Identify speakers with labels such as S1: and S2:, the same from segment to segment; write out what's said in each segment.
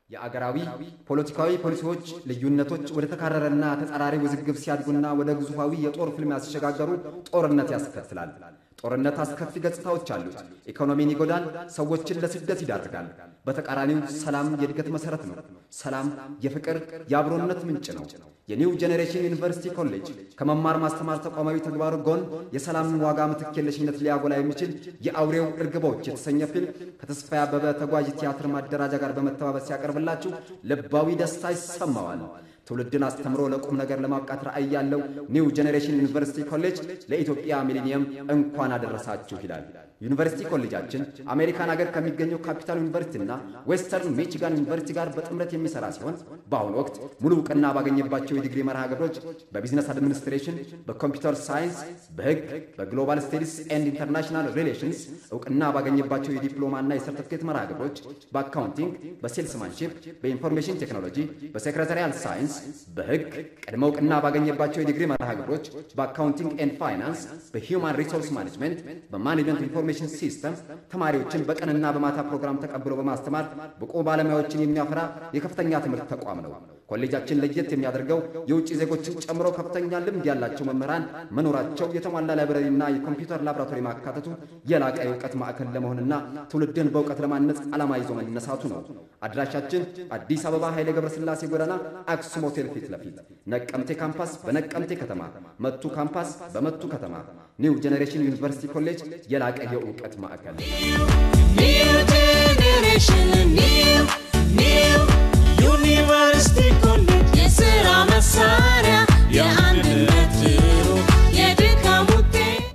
S1: የአገራዊ ፖለቲካዊ ፖሊሲዎች ልዩነቶች ወደ ተካረረና ተጻራሪ ውዝግብ ሲያድጉና ወደ ግዙፋዊ የጦር ፍልሚያ ሲሸጋገሩ ጦርነት ያስከትላል። ጦርነት አስከፊ ገጽታዎች አሉት። ኢኮኖሚን ይጎዳል፣ ሰዎችን ለስደት ይዳርጋል። በተቃራኒው ሰላም የእድገት መሠረት ነው። ሰላም የፍቅር የአብሮነት ምንጭ ነው። የኒው ጄኔሬሽን ዩኒቨርሲቲ ኮሌጅ ከመማር ማስተማር ተቋማዊ ተግባሩ ጎን የሰላምን ዋጋ ምትክ የለሽነት ሊያጎላ የሚችል የአውሬው እርግቦች የተሰኘ ፊልም ከተስፋዬ አበበ ተጓዥ ቲያትር ማደራጃ ጋር በመተባበር ሲያቀርብላችሁ ልባዊ ደስታ ይሰማዋል። ትውልድን አስተምሮ ለቁም ነገር ለማብቃት ራዕይ ያለው ኒው ጄኔሬሽን ዩኒቨርሲቲ ኮሌጅ ለኢትዮጵያ ሚሊኒየም እንኳን አደረሳችሁ ይላል። ዩኒቨርሲቲ ኮሌጃችን አሜሪካን ሀገር ከሚገኘው ካፒታል ዩኒቨርሲቲና ዌስተርን ሚቺጋን ዩኒቨርሲቲ ጋር በጥምረት የሚሰራ ሲሆን በአሁኑ ወቅት ሙሉ እውቅና ባገኘባቸው የዲግሪ መርሃ ግብሮች በቢዝነስ አድሚኒስትሬሽን፣ በኮምፒውተር ሳይንስ፣ በሕግ፣ በግሎባል ስቴዲስ ኤንድ ኢንተርናሽናል ሪሌሽንስ እውቅና ባገኘባቸው የዲፕሎማና የሰርቲፊኬት መርሃ ግብሮች በአካውንቲንግ፣ በሴልስማንሺፕ፣ በኢንፎርሜሽን ቴክኖሎጂ፣ በሴክሬታሪያል ሳይንስ፣ በሕግ ቅድመ እውቅና ባገኘባቸው የዲግሪ መርሃ ግብሮች በአካውንቲንግ ኤንድ ፋይናንስ፣ በሂውማን ሪሶርስ ማኔጅመንት፣ በማኔጅመንት ኢንፎርሜሽን ሲስተም ተማሪዎችን በቀንና በማታ ፕሮግራም ተቀብሎ በማስተማር ብቁ ባለሙያዎችን የሚያፈራ የከፍተኛ ትምህርት ተቋም ነው። ኮሌጃችን ለየት የሚያደርገው የውጭ ዜጎችን ጨምሮ ከፍተኛ ልምድ ያላቸው መምህራን መኖራቸው፣ የተሟላ ላይብረሪና የኮምፒውተር ላቦራቶሪ ማካተቱ፣ የላቀ የእውቀት ማዕከል ለመሆንና ትውልድን በእውቀት ለማነጽ ዓላማ ይዞ መነሳቱ ነው። አድራሻችን አዲስ አበባ ኃይሌ ገብረስላሴ ጎዳና አክሱም ሆቴል ፊት ለፊት፣ ነቀምቴ ካምፓስ በነቀምቴ ከተማ፣ መቱ ካምፓስ በመቱ ከተማ። ኒው ጄኔሬሽን ዩኒቨርሲቲ ኮሌጅ የላቀ የእውቀት ማዕከል
S2: New generation, new, new ዩኒቨርሲቲ ኮሌጅ የሥራ መሳሪያ የአንድነት ድሩ የድካም ውጤት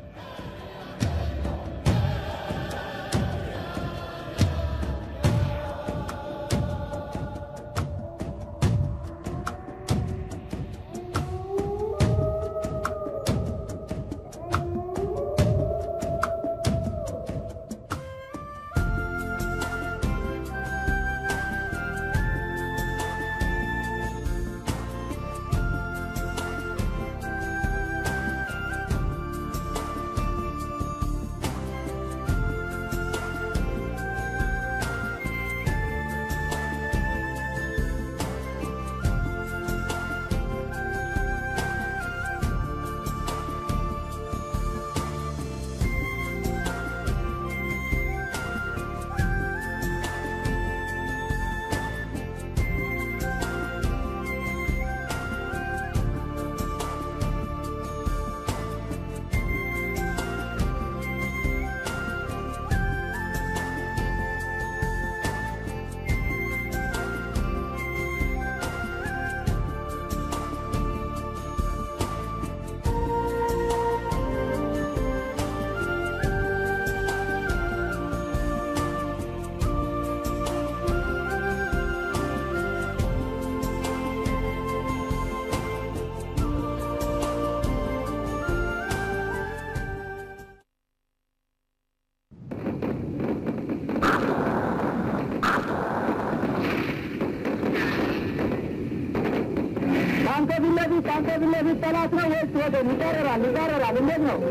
S3: ከአንተ ፊት ለፊት ከአንተ ፊት ለፊት ጠላት ነው ወይስ ወገን? ይቀርራል ይቀርራል። እንዴት ነው?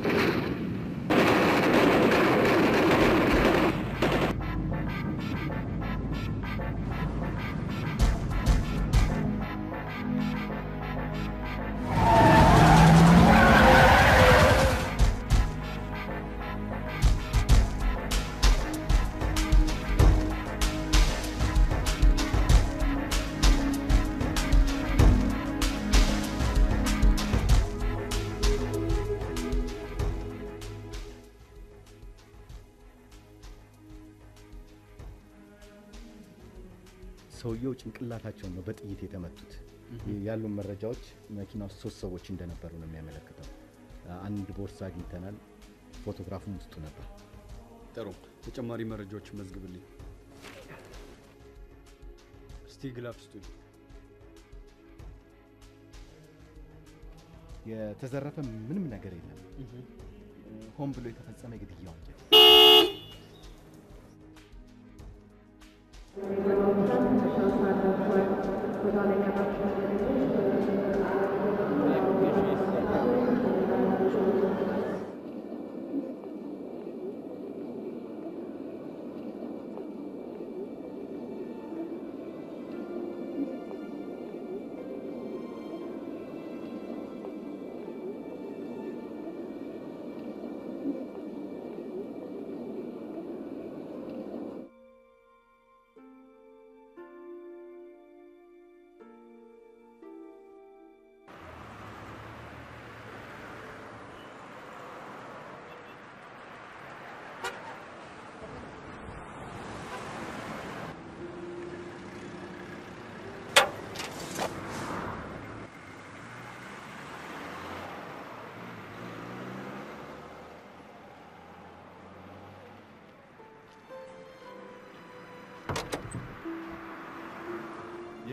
S4: ሰውየው ጭንቅላታቸውን ነው በጥይት የተመቱት። ያሉ መረጃዎች መኪና ውስጥ ሶስት ሰዎች እንደነበሩ ነው የሚያመለክተው። አንድ ቦርሳ አግኝተናል። ፎቶግራፉም ውስጡ ነበር።
S5: ጥሩ ተጨማሪ መረጃዎች መዝግብልኝ። እስቲ ግላፍ ስጡኝ።
S4: የተዘረፈ ምንም ነገር የለም። ሆን ብሎ የተፈጸመ የግድያ ወንጀል።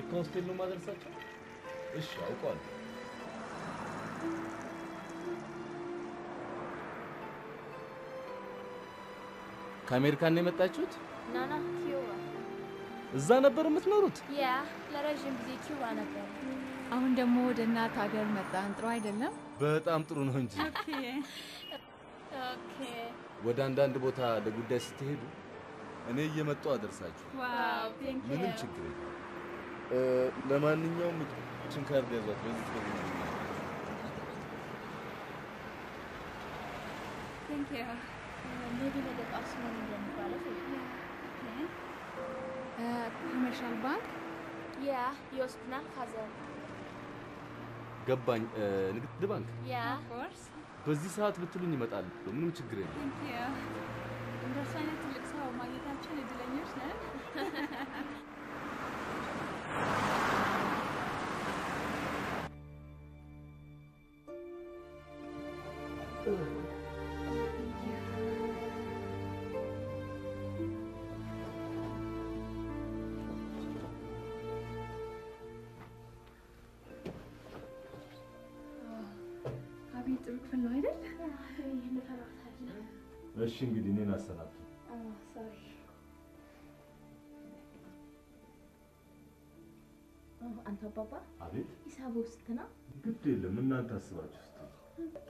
S6: የካ ሆስቴል ነው ማደርሳቸው? እሺ አውቀዋለሁ። ከአሜሪካን ነው የመጣችሁት?
S7: ናና ኪዩባ
S6: እዛ ነበር የምትኖሩት?
S7: ያ ለረዥም ጊዜ ኪዩባ ነበር።
S8: አሁን ደግሞ ወደ እናት ሀገር መጣን። ጥሩ አይደለም?
S6: በጣም ጥሩ ነው እንጂ
S7: ኦኬ
S6: ወደ አንዳንድ ቦታ ለጉዳይ ስትሄዱ እኔ እየመጣሁ አደርሳችሁ።
S7: ዋው ቴንክ ዩ
S6: ምንም ችግር የለም። እ፣ ለማንኛውም ችን ካርድ ያዟት በዚህ ትገኛለች።
S7: ቴንክ ዩ ሜቢ ነገ ጠዋት ስሞን እንደሚባለው
S8: ኮመርሻል ባንክ
S7: ያ ይወስድናል ፋዘር
S6: ገባኝ። እ፣ ንግድ ባንክ
S7: ያ
S8: ኮርስ
S6: በዚህ ሰዓት ብትሉኝ ይመጣል። ምንም ችግር የለም።
S8: ቴንክ ዩ እንደሱ አይነት ትልቅ ሰው ማግኘታችን እድለኞች ነን። አቤት ጥሩ ክፍል ነው አይደል?
S6: እሺ እንግዲህ እኔን አሰናብቱ።
S7: አንተ አባባ
S6: አቤት
S7: ሂሳቡ ስንት ነው?
S6: ግድ የለም እናንተ አስባችሁ ስትሉ
S7: ኦኬ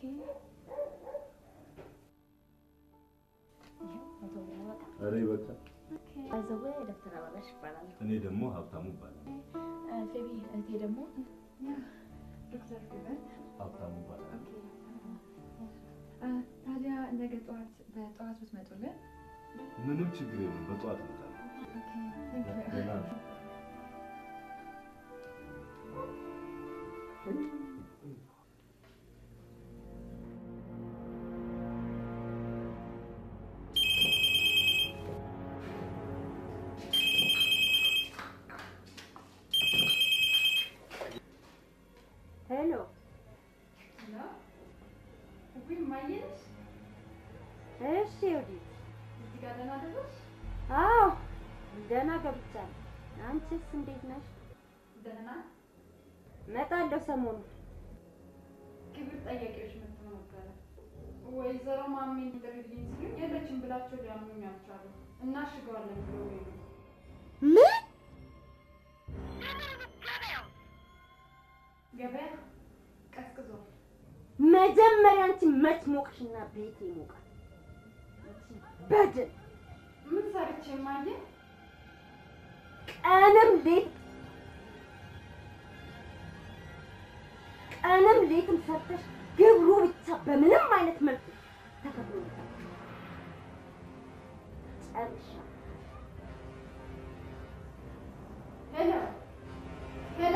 S7: ይኸው መቶ ብር ያበቃ
S6: ኧረ በቃ
S7: ባይዘዌ ዶክተር አበራሽ ይባላል።
S6: እኔ ደግሞ ሀብታሙ ይባላል።
S7: ፌቢ እህቴ ደግሞ
S8: ዶክተር ፊቨር
S6: ሀብታሙ ይባላል።
S8: ታዲያ ነገ ጠዋት በጠዋት ብትመጡልን
S6: ምንም ችግር የለም። በጠዋት እመጣለሁ። ደህና ነሽ?
S3: ሄሎ እሺ ወዲህ
S8: እዚህ ጋር ደህና ደረስሽ?
S3: አዎ ደህና ገብቻለሁ አንቺስ እንዴት ነሽ
S8: ደህና
S3: እመጣለሁ ሰሞኑን
S8: ክብር ጠያቂዎች መጥተው ነበረ። ወይዘሮ ማሜን ጥሪልኝ ሲሉኝ የለችም ብላቸው ሊያምኑኝ አልቻሉ። እናሽገዋለን ብለው ሄዱ።
S3: ምን
S8: ገበያ ቀዝቅዟል።
S3: መጀመሪያ አንቺ መች ሞቅሽና ቤቴ ይሞቃል በድን
S8: ምን ሰርቼ ማየ?
S3: ቀንም ሌት ቀንም ሌትም ሰርተሽ ግብሩ ብቻ በምንም አይነት መልኩ ተከፍሎ ጨርሻለሁ።
S8: ሄሎ ሄሎ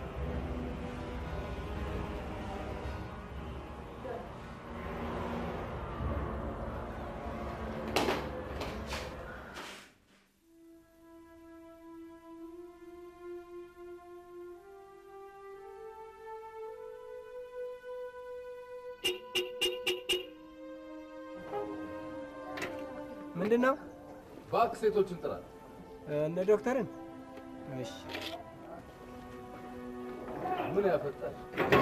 S9: ምንድን ነው?
S6: እባክህ ሴቶችን ጥራ።
S9: እነ ዶክተርን? እሺ
S6: ምን ያፈጣል?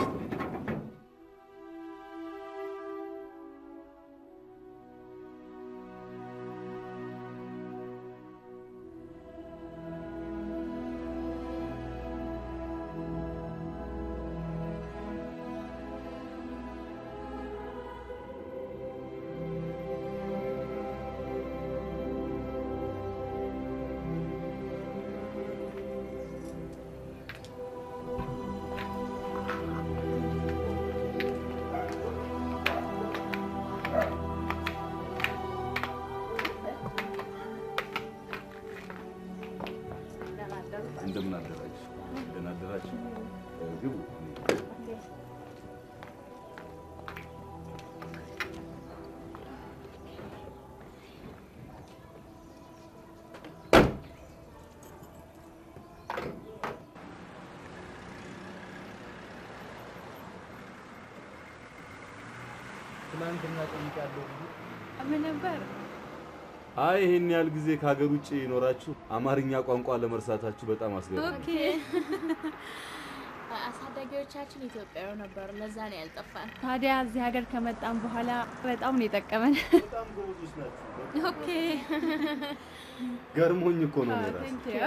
S6: እንደምን አደራችሁ? ደህና አደራችሁ? እ፣ ግቡ።
S9: ትናንትና ጠይቃለሁ ብዬ
S8: ምን ነበር?
S6: አይ ይሄን ያህል ጊዜ ከሀገር ውጭ ይኖራችሁ አማርኛ ቋንቋ ለመርሳታችሁ በጣም አስገርም።
S7: ኦኬ አሳዳጊዎቻችን ኢትዮጵያዊ ነበሩ። ለዛ ነው ያልጠፋን።
S8: ታዲያ እዚህ ሀገር ከመጣን በኋላ በጣም ነው የጠቀመን።
S6: በጣም ጎበዞች ናችሁ።
S7: ኦኬ
S6: ገርሞኝ እኮ ነው እኔ ራሴ።
S8: Thank you.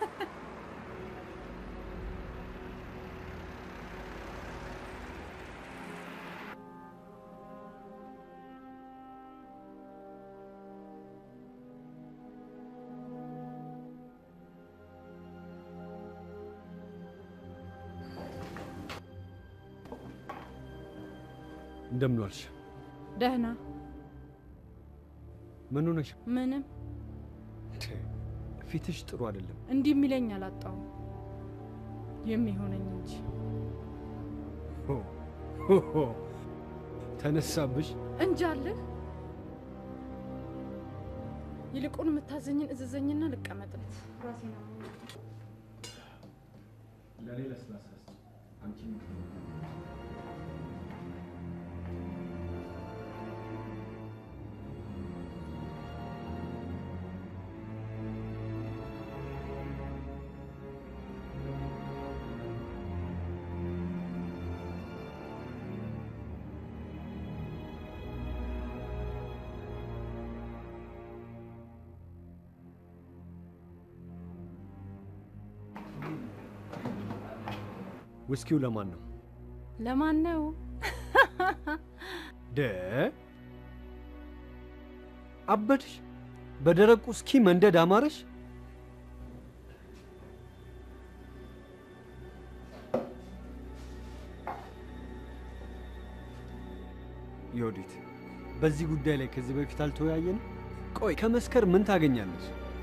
S5: እንደምን ዋልሽ?
S8: ደህና
S5: ምን ሆነሽ?
S8: ምንም
S5: ፊትሽ ጥሩ አይደለም።
S8: እንዲህ የሚለኝ አላጣሁም የሚሆነኝ እንጂ
S5: ሆ ሆ ሆ፣ ተነሳብሽ።
S8: እንጃልህ። ይልቁን የምታዘኝን እዘዘኝና ልቀመጥለት። ራሴ ነው
S5: ለኔ ለስላሳ አንቺ ውስኪው ለማን ነው?
S8: ለማን ነው?
S5: ደ አበድሽ? በደረቁ ውስኪ መንደድ አማረሽ? ዮዲት፣ በዚህ ጉዳይ ላይ ከዚህ በፊት አልተወያየንም? ቆይ ከመስከር ምን ታገኛለች?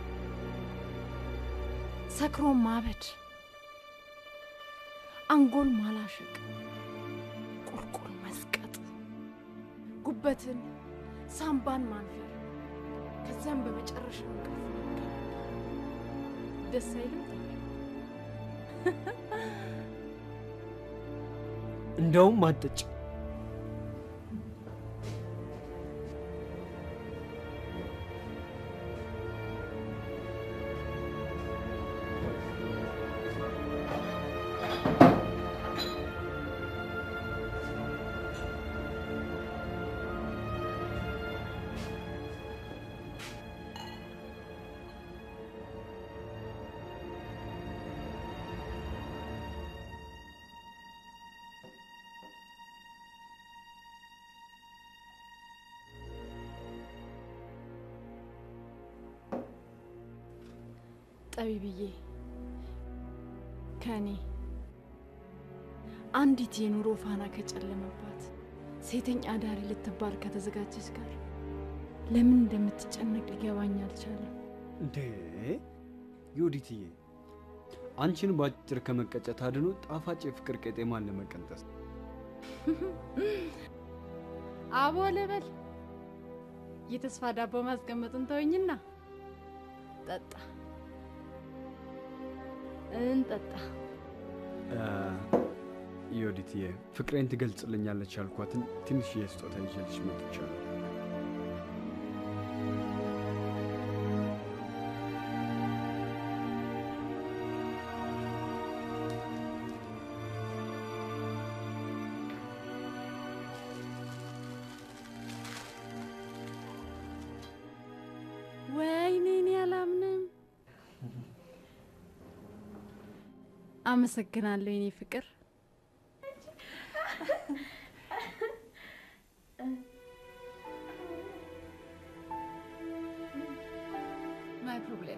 S8: ሰክሮ ማበድ፣ አንጎል ማላሸቅ፣ ቁልቁል መስቀጥ፣ ጉበትን ሳምባን ማንፈር፣ ከዚያም በመጨረሻ እንቅልፍ መከለል። ደስ አይልም?
S5: እንደውም አትጠጭ።
S8: ጠቢብዬ ከእኔ አንዲት የኑሮ ፋና ከጨለመባት ሴተኛ አዳሪ ልትባል ከተዘጋጀች ጋር ለምን እንደምትጨነቅ ሊገባኝ አልቻለም።
S5: እንዴ ዮዲትዬ፣ አንቺን በአጭር ከመቀጨት አድኖ ጣፋጭ የፍቅር ቄጤማን ለመቀንጠስ
S8: አቦ ልበል የተስፋ ዳቦ ማስቀመጡን ተወኝና ጠጣ እንጠጣ።
S5: ዮዲትዬ፣ ፍቅሬን ትገልጽልኛለች ያልኳትን ትንሽዬ ስጦታ ይዤልሽ መጥቻለሁ።
S8: ወይኔ እኔ አላምንም። አመሰግናለሁ የኔ ፍቅር። ማይ ፕሮብሌም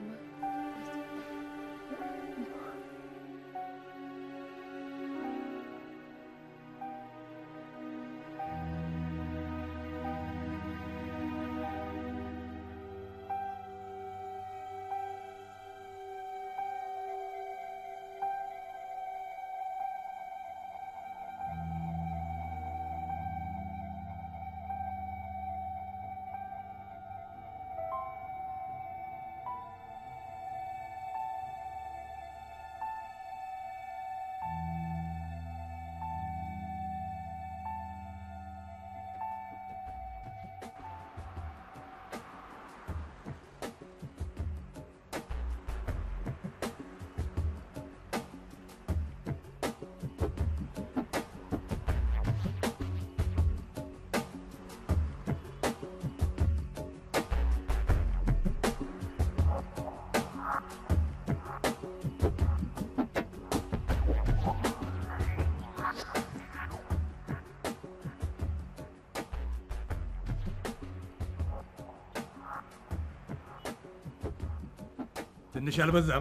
S10: ትንሽ አልበዛም?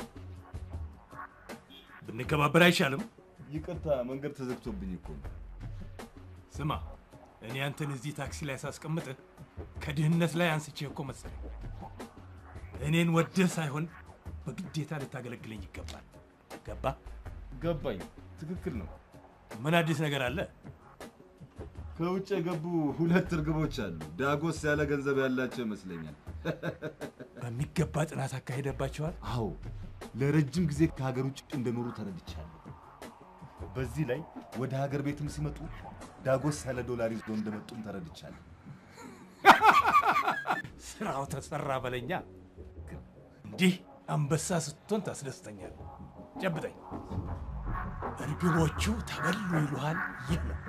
S10: ብንከባበር አይሻልም?
S6: ይቅርታ መንገድ ተዘግቶብኝ እኮ ነው።
S10: ስማ፣ እኔ አንተን እዚህ ታክሲ ላይ ሳስቀምጥህ ከድህነት ላይ አንስቼ እኮ መሰለኝ። እኔን ወደህ ሳይሆን በግዴታ ልታገለግለኝ ይገባል። ገባ?
S6: ገባኝ። ትክክል ነው።
S10: ምን አዲስ ነገር አለ?
S6: ከውጭ የገቡ ሁለት እርግቦች አሉ። ዳጎስ ያለ ገንዘብ ያላቸው ይመስለኛል።
S10: በሚገባ ጥናት አካሄደባቸዋል።
S6: አዎ፣ ለረጅም ጊዜ ከሀገር ውጭ እንደኖሩ ተረድቻለሁ። በዚህ ላይ ወደ ሀገር ቤትም ሲመጡ ዳጎስ ያለ ዶላር ይዞ እንደመጡም ተረድቻለሁ።
S10: ስራው ተሰራ በለኛ። እንዲህ አንበሳ ስትሆን ታስደስተኛል። ጨብጠኝ። እርግቦቹ ተበሉ ይሉሃል። ይህ ነው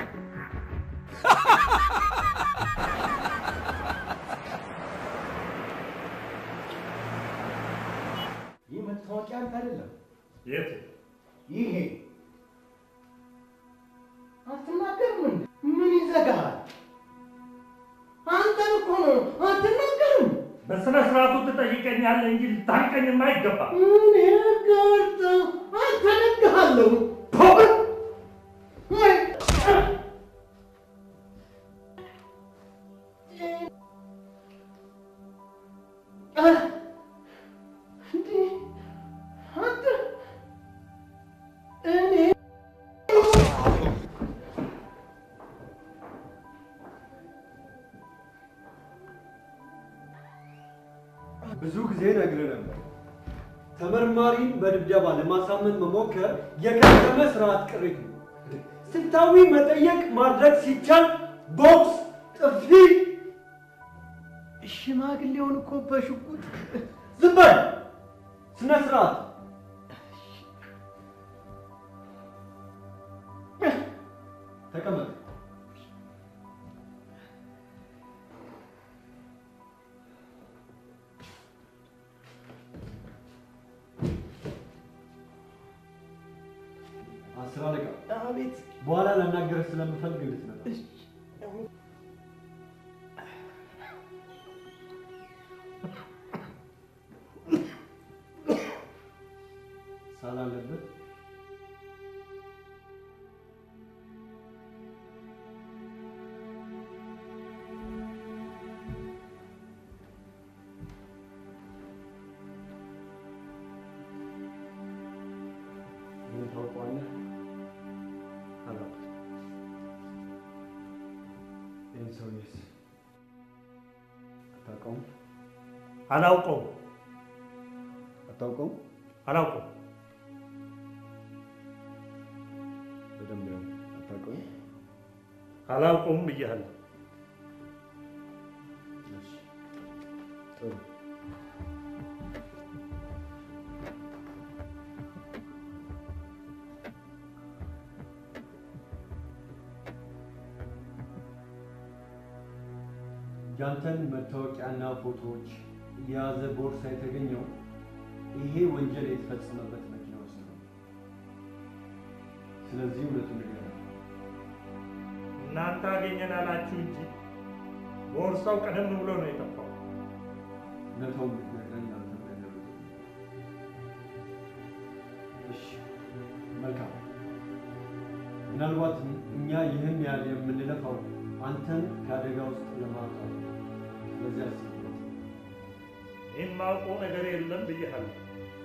S11: ይህ መታወቂያ አንተ አይደለም።
S10: የት?
S11: ይሄ አትናገርም እንዴ? ምን ይዘጋሃል? አንተን እኮ ነው። አትናገርም።
S12: በስነ ስርዓቱ ትጠይቀኛለህ እንጂ ልታንቀኝማ አይገባም።
S11: እኔ ጋርታ አንተ ነግሃለሁ። ፖል ወይ እንዴ አንተ እኔ
S5: ብዙ ጊዜ ነግሬህ ነበር። ተመርማሪን በድብደባ ለማሳመን መሞከር የከተመ ስርዓት ቅሪት ነው። ስልታዊ መጠየቅ ማድረግ ሲቻል ቦክስ፣ ጥፊ
S11: ሽማግሌውን እኮ በሽጉጥ
S5: ዝም በል። ስነ ስርዓት ተቀመጥ። አስር አለቃ
S11: አቤት
S5: በኋላ ላናገርህ ስለምፈልግ እንድትመጣ ሳል አለበት። ይህን ታውቀዋለህ? አላውቅም። ይህን ሰውዬስ አታውቀውም?
S12: አላውቀውም
S5: አታውቀውም?
S12: አላውቀውም።
S5: በደንብ ነው። አታውቀውም?
S12: አላውቀውም ብያለሁ።
S5: እሺ፣ ጥሩ ያንተን መታወቂያና ፎቶዎች የያዘ ቦርሳ የተገኘው ይሄ ወንጀል የተፈጸመበት መኪና ውስጥ ነው። ስለዚህ እውነቱን ንገረን።
S12: እናንተ አገኘን አላችሁ እንጂ ቦርሳው ቀደም ብሎ ነው የጠፋው።
S5: እውነታውን ብትነግረኝ አንተም ነገር እሺ፣ መልካም። ምናልባት እኛ ይህን ያህል የምንለፋው አንተን ከአደጋ ውስጥ ለማውጣት ነው። ስለዚህ አስብበት።
S12: የማውቀው ነገር የለም ብያለሁ።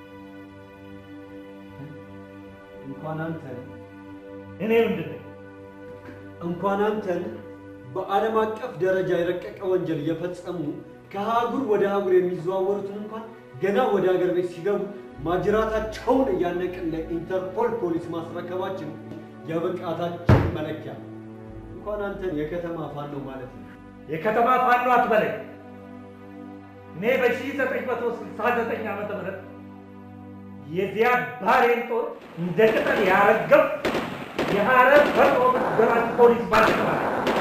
S5: እንኳን አንተን
S12: እኔ ምንድን ነኝ?
S5: እንኳን አንተን በዓለም አቀፍ ደረጃ የረቀቀ ወንጀል እየፈጸሙ ከአህጉር ወደ አህጉር የሚዘዋወሩትን እንኳን ገና ወደ ሀገር ቤት ሲገቡ ማጅራታቸውን እያነቅን ለኢንተርፖል ፖሊስ ማስረከባችን የብቃታችን መለኪያ ነው። እንኳን አንተን የከተማ ፋኖ ማለት ነው።
S12: የከተማ ፋኖ አትበለኝ። እኔ በ1969 ዓመተ ምህረት የዚያድ ባሬን ጦር እንደ ቅጠል ያረገፍ የሐረር ፈጥኖ ደራሽ ፖሊስ ባልተባለ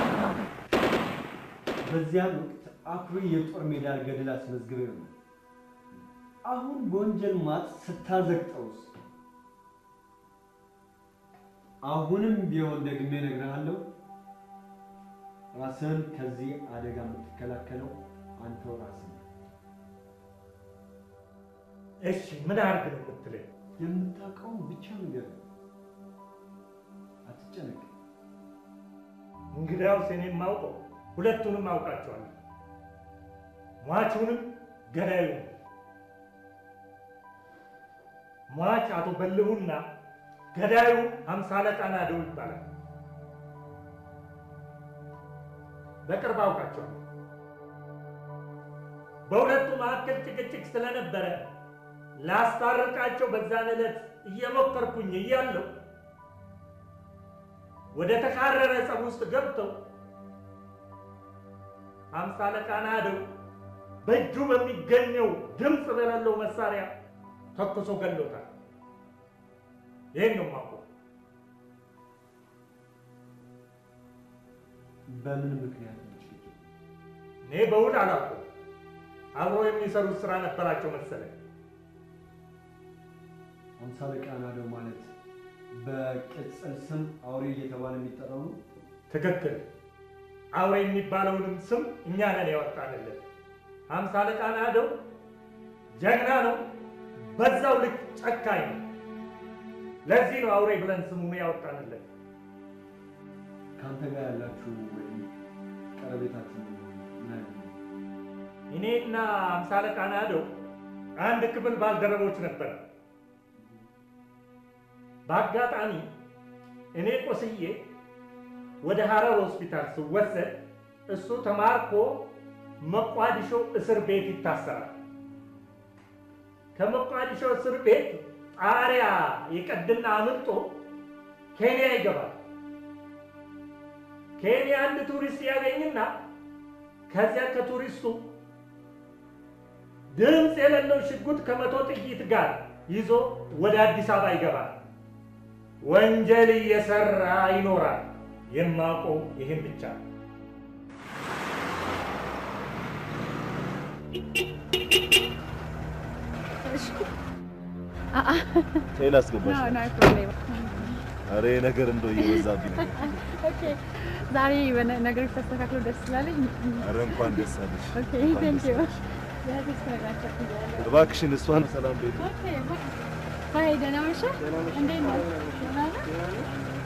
S5: በዚያን ወቅት አኩሪ የጦር ሜዳ ገድል አስመዝግበው ነው። አሁን በወንጀል ማት ስታዘግጠውስ? አሁንም ቢሆን ደግሜ እነግርሃለሁ፣ ራስህን ከዚህ አደጋ የምትከላከለው አንተው ራስህ ነህ።
S12: እሺ ምን አድርግ ነው የምትለኝ?
S5: የምታውቀውን ብቻ ንገር፣ አትጨነቅ።
S12: እንግዲያውስ እኔ የማውቀው ሁለቱንም አውቃቸዋለሁ፣ ሟቹንም ገዳዩንም። ሟች አቶ በልሁና ገዳዩ ሀምሳ አለቃ ናደው ይባላል። በቅርብ አውቃቸዋለሁ። በሁለቱ መካከል ጭቅጭቅ ስለነበረ ላስታርቃቸው በዛን ዕለት እየሞከርኩኝ እያለሁ ወደ ተካረረ ጸብ ውስጥ ገብተው ሀምሳ አለቃ ናደው በእጁ በሚገኘው ድምፅ በሌለው መሳሪያ ተኩሶ ገሎታል። ይህን ነው የማውቀው።
S5: በምን ምክንያት ነው ጭቅጭቁ?
S12: እኔ በውል አላውቅም። አብሮ የሚሰሩት ስራ ነበራቸው መሰለኝ።
S5: አምሳ አለቃ ናደው ማለት በቅጽል ስም አውሬ እየተባለ የሚጠራው ነው።
S12: ትክክል። አውሬ የሚባለውንም ስም እኛ ነን ያወጣንለት። ሀምሳ አለቃ ናደው ጀግና ነው፣ በዛው ልክ ጨካኝ ነው። ለዚህ ነው አውሬ ብለን ስሙን ያወጣንለት።
S5: ከአንተ ጋር ያላችሁ ወይም ቀረቤታችሁ ምን አይነት ነው?
S12: እኔና ሀምሳ አለቃ ናደው አንድ ክፍል ባልደረቦች ነበር። በአጋጣሚ እኔ ቆስዬ ወደ ሐረር ሆስፒታል ስወሰድ እሱ ተማርኮ መቋዲሾ እስር ቤት ይታሰራል። ከመቋዲሾ እስር ቤት ጣሪያ ይቀድና አምልጦ ኬንያ ይገባል። ኬንያ አንድ ቱሪስት ያገኝና ከዚያ ከቱሪስቱ ድምፅ የሌለው ሽጉጥ ከመቶ ጥይት ጋር ይዞ ወደ አዲስ አበባ ይገባል። ወንጀል እየሰራ ይኖራል። የማውቀው ይህን ብቻ ነው።
S6: ጤና አስገባሽ። ኧረ ይሄ ነገር እንደው እየበዛብኝ ነው።
S7: ዛሬ የሆነ ነገሮች ተስተካክሎ ደስ ስላለኝ
S6: ኧረ እንኳን ደስ አለሽ።
S7: ኦኬ
S6: እንኳን
S7: ቴንክ
S6: ደስ
S7: ዩ
S6: አለሽ። እባክሽን እሷን ሰላም በይልኝ።
S7: ባይ ደህና መሸህ እንዴት ነህ ደህና ነህ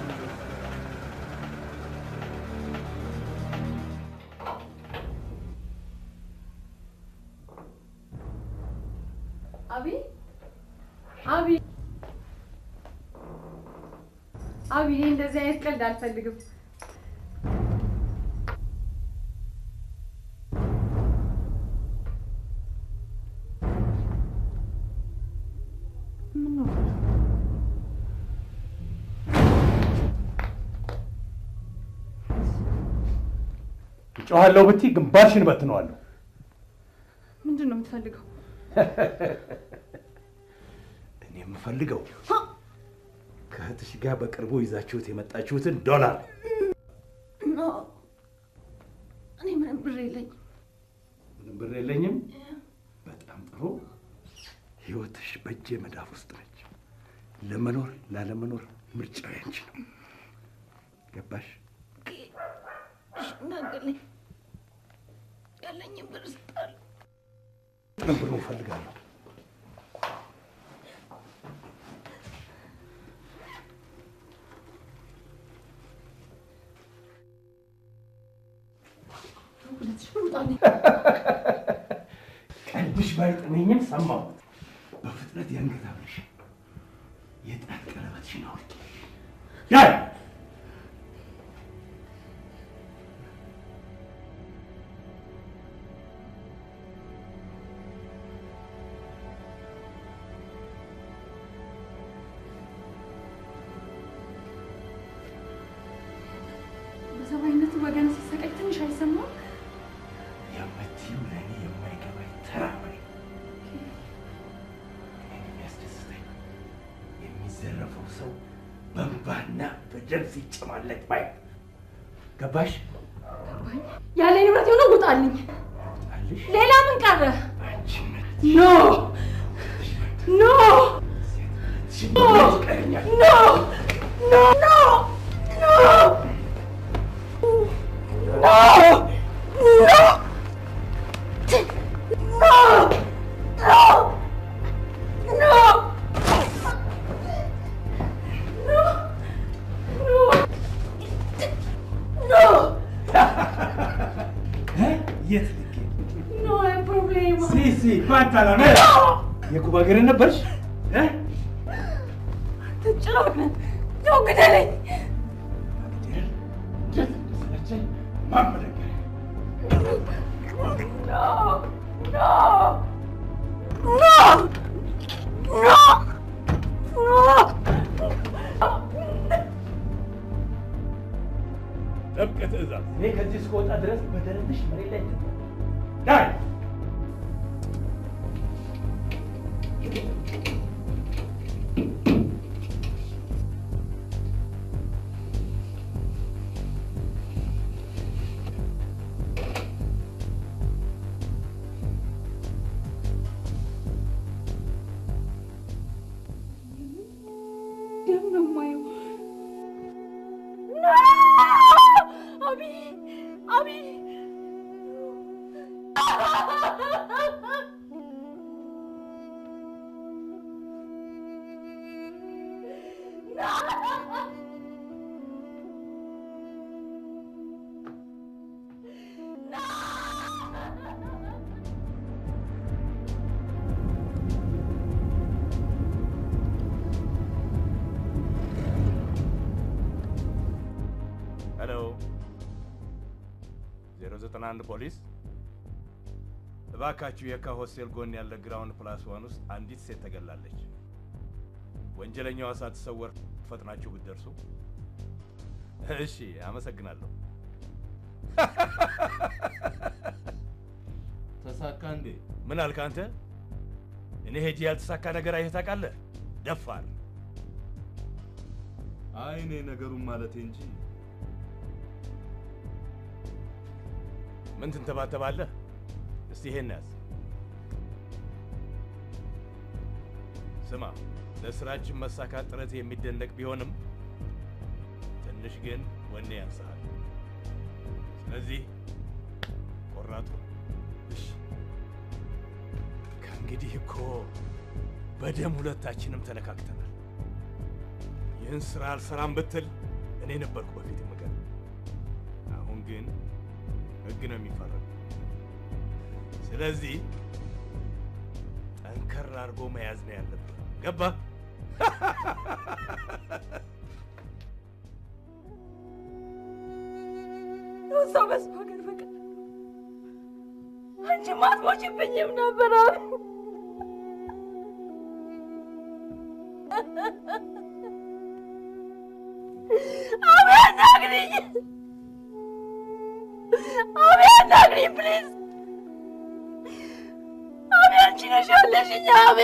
S7: አቢ አቢ አቢ እኔ እንደዚህ አይነት ቀልድ አልፈልግም
S10: ጮኋለሁ ብትይ ግንባርሽን በትነዋለሁ።
S7: ምንድን ነው የምትፈልገው
S10: እኔ የምፈልገው ከእህትሽ ጋር በቅርቡ ይዛችሁት የመጣችሁትን ዶላር
S7: ኖ እኔ ምንም ብር የለኝም
S10: ምንም ብር የለኝም። በጣም ጥሩ። ህይወትሽ በእጄ መዳፍ ውስጥ ነች። ለመኖር ላለመኖር ምርጫው ያንቺ ነው። ገባሽ?
S7: ሽናገለኝ ያለኝም ብር ስጣል
S10: ጥቅም ብሎ እፈልጋለሁ። ቀልድሽ ባይጥመኝም ሰማሁት። በፍጥነት የአንገት ሐብልሽ የጣት ቀለበትሽን አውልቂ። ዳይ
S7: በሰብአዊነት ወገን ሲሰቃይ ትንሽ አይሰማም
S10: የምትይው ለእኔ የማይገባኝ ተራ ወሬ። እኔን የሚያስደስተኝ የሚዘረፈው ሰው በእንባና በደም ሲጨማለቅ ማየት። ገባሽ?
S7: ያለኝ ንብረት የሆነ ውጣልኝ
S10: አለሽ?
S7: ሌላ ምን ቀረ
S10: አንቺ
S7: ኖ ኖ ኖ
S10: ቀረኛል።
S7: ኖ ኖ ኖ ኖ ኖ ኖ ኖ
S12: ታላሜ የኩባ ሀገርን ነበርሽ እ?
S2: ጭራቅ ነህ። ሰው ግደለኝ።
S12: እንዴት እንደሰለቸኝ ማመለከት
S10: ጥብቅ ትእዛዝ።
S12: እኔ ከዚህ እስከወጣ ድረስ በደረትሽ መሬት ላይ ዳይ
S2: ደም ነው የማየው። አቢ አቢ
S10: ሄሎ 091 ፖሊስ፣ እባካችሁ የካ ሆስቴል ጎን ያለ ግራውንድ ፕላስ ዋን ውስጥ አንዲት ሴት ተገላለች። ወንጀለኛዋ ሳትሰወር ፈጥናችሁ ብትደርሱ። እሺ፣ አመሰግናለሁ። ተሳካ እንዴ? ምን አልክ አንተ? እኔ ሄጄ ያልተሳካ ነገር አይተህ ታውቃለህ? ደፋር።
S6: አይ እኔ ነገሩን ማለቴ እንጂ
S10: ምን ትንተባተባለህ? እስቲ ይሄን ያዝ። ስማ፣ ለስራችን መሳካት ጥረት የሚደነቅ ቢሆንም ትንሽ ግን ወኔ ያንስሃል። ስለዚህ ቆራጡ እሺ። ከእንግዲህ እኮ በደም ሁለታችንም ተነካክተናል። ይህን ስራ አልሰራም ብትል እኔ ነበርኩ በፊት ምገር። አሁን ግን ህግ ነው የሚፈረድ። ስለዚህ ጠንከር አድርጎ መያዝ ነው ያለብን። ገባ?
S2: ሰው በሰው ሀገር በቀር አንቺም አትሞችብኝም ነበር። አቤ አናግሪኝ፣ አቤ አናግሪኝ ፕሊዝ። አቤ አንቺ ነሽ ያለሽኝ አቤ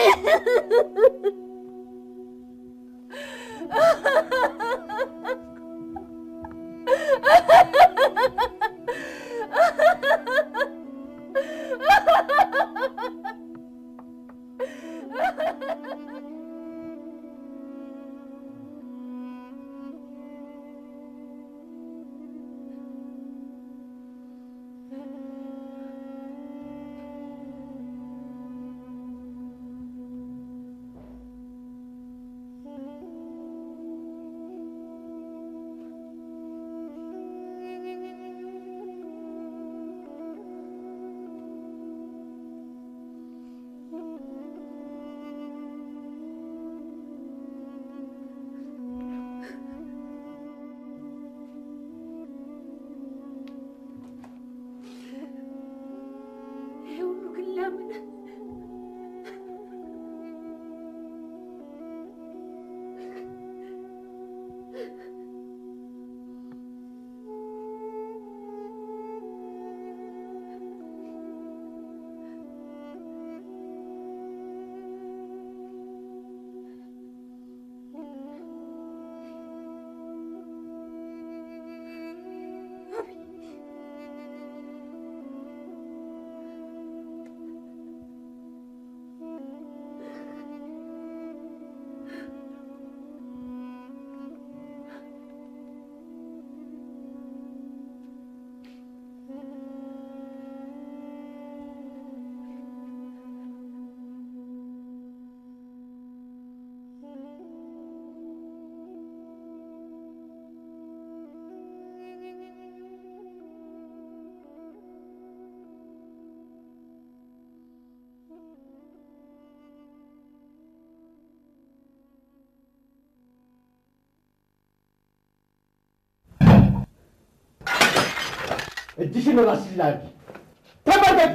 S11: እጅሽን ራስሽ ላይ አድርጊ። ተመልከቲ።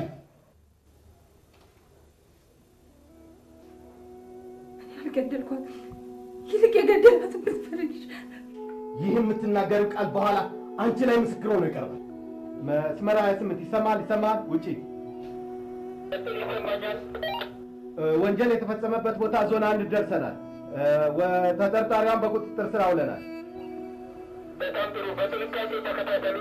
S8: አልገደልኳት። ይልቅ የገደላትን ብትፈልግ
S11: ይህ የምትናገሪው ቃል በኋላ አንቺ ላይ ምስክር ሆኖ ይቀርባል። መስመር ሀያ ስምንት ይሰማል ይሰማል። ውጪ እ፣ ወንጀል የተፈጸመበት ቦታ ዞን አንድ ደርሰናል። እ፣ ወ- ተጠርጣሪዋን በቁጥጥር ስር አውለናል።
S3: በጣም ጥሩ። በጥንቃቄ ተከታተሉ።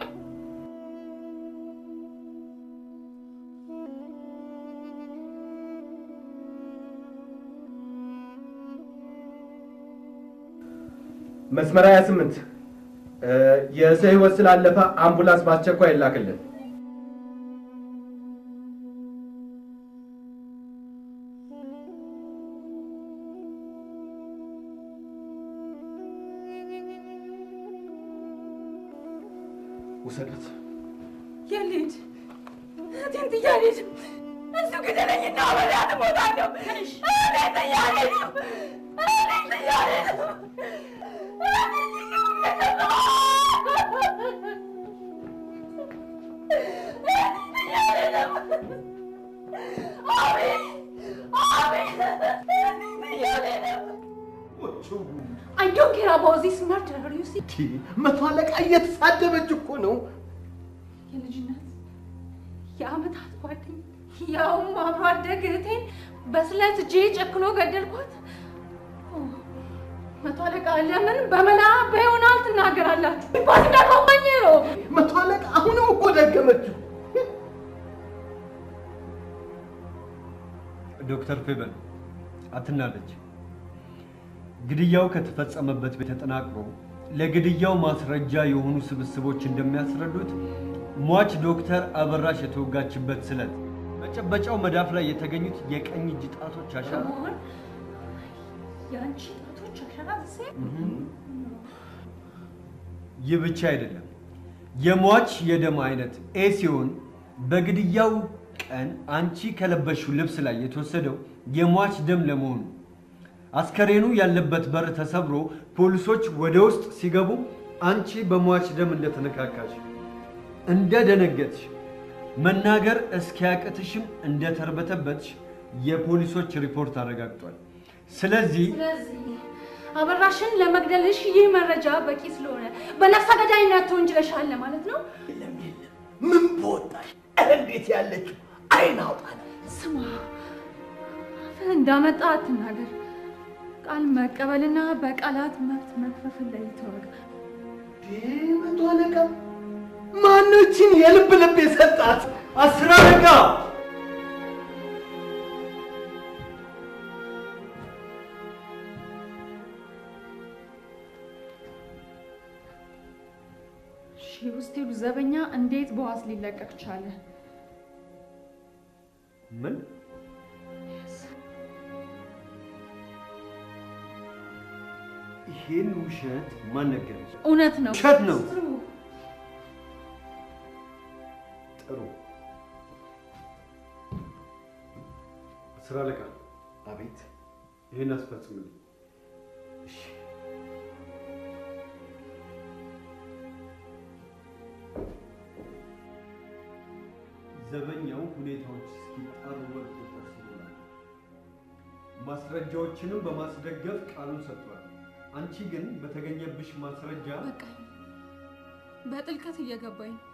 S11: መስመር 28 እ፣ የሰው ህይወት ስላለፈ አምቡላንስ በአስቸኳይ ይላክልን። ውሰዱት።
S8: የልጅ እህቴን ጥዬ አልሄድም። እሱ ግደለኝና አብሬያት እሞታለሁ። እኔን ጥዬ አልሄድም። እኔን ጥዬ አልሄድም። I don't care about this murder, you see?
S11: መቶ አለቃ እየተሳደበች እኮ ነው።
S8: የልጅነት የአመታት ጓደኛ ያውም አብሮ አደግ እህቴን በስለት እጄ ጨክኖ ገደልኳት። ኦ፣ መቶ አለቃ ለምን በመላ በይሆናል ትናገራላችሁ? ይባስ እንዳልኳኝ ነው።
S11: መቶ አለቃ አሁንም እኮ ደገመችው።
S5: ዶክተር ፌበል አትናደጅ። ግድያው ከተፈጸመበት ቤት ተጠናቅሮ ለግድያው ማስረጃ የሆኑ ስብስቦች እንደሚያስረዱት ሟች ዶክተር አበራሽ የተወጋችበት ስለት መጨበጫው መዳፍ ላይ የተገኙት የቀኝ እጅ ጣቶች አሻራ
S8: መሆን የአንቺ ጣቶች አሻራ ዜ
S5: ይህ ብቻ አይደለም። የሟች የደም አይነት ኤ ሲሆን በግድያው ቀን አንቺ ከለበሽው ልብስ ላይ የተወሰደው የሟች ደም ለመሆኑ አስከሬኑ ያለበት በር ተሰብሮ ፖሊሶች ወደ ውስጥ ሲገቡ አንቺ በሟች ደም እንደተነካካሽ እንደደነገጥሽ መናገር እስኪያቅትሽም እንደተርበተበትሽ የፖሊሶች ሪፖርት አረጋግጧል። ስለዚህ
S8: ስለዚህ አበራሽን ለመግደልሽ ይህ መረጃ በቂ ስለሆነ በነፍሰ ገዳይነት ተወንጅለሻል ማለት ነው።
S11: ምን በወጣሽ እንዴት ያለችው አይን አውጣ ነው።
S8: ስማ፣ አፍህ እንዳመጣ አትናገር። ቃል መቀበልና በቃላት መብት መክፈፍን ላይ ተወጋ።
S11: መቶ አለቃ ማኖችን የልብ ልብ የሰጣት
S5: አስር አለቃ
S8: ሺህ ውስጥ ሄዱ ዘበኛ እንዴት በዋስ ሊለቀቅ ቻለ?
S5: ምን ይሄን ውሸት ማን ነገረሽ?
S8: እውነት ነው።
S5: ውሸት ነው። ጥሩ አስር አለቃ
S11: አቤት
S5: ይህን አስፈጽምልኝ። ዘበኛው ሁኔታዎች እስኪጣሩ በቁጥጥር ስር ውሏል። ማስረጃዎችንም በማስደገፍ ቃሉን ሰጥቷል። አንቺ ግን በተገኘብሽ ማስረጃ
S8: በቃኝ። በጥልቀት እየገባኝ ነው።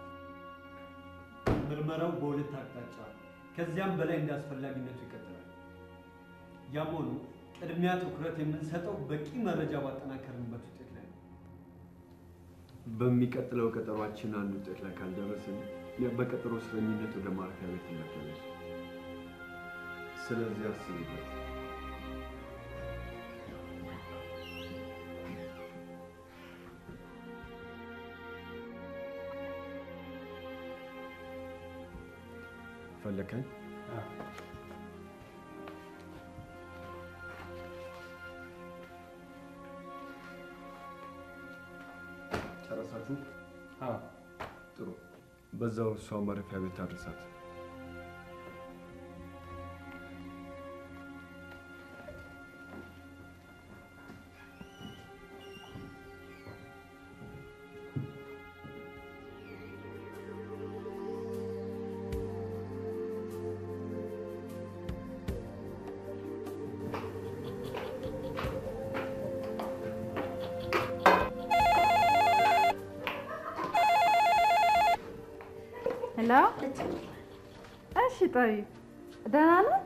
S5: ምርመራው በሁለት አቅጣጫ ከዚያም በላይ እንደ አስፈላጊነቱ ይቀጥላል። ያም ሆኖ ቅድሚያ ትኩረት የምንሰጠው በቂ መረጃ ባጠናከርንበት ውጤት ላይ ነው። በሚቀጥለው ቀጠሯችን አንድ ውጤት ላይ ካልደረስን በቀጠሮ እስረኝነት ወደ ማረፊያ ቤት ትመደበች። ስለዚህ አስብበት። ፈለከኝ? ጨረሳችሁ? ጥሩ። በዛው እሷ ማረፊያ ቤት አድርሳት።
S8: ሄሎ። እሺ ጠቢ ደህና ነህ?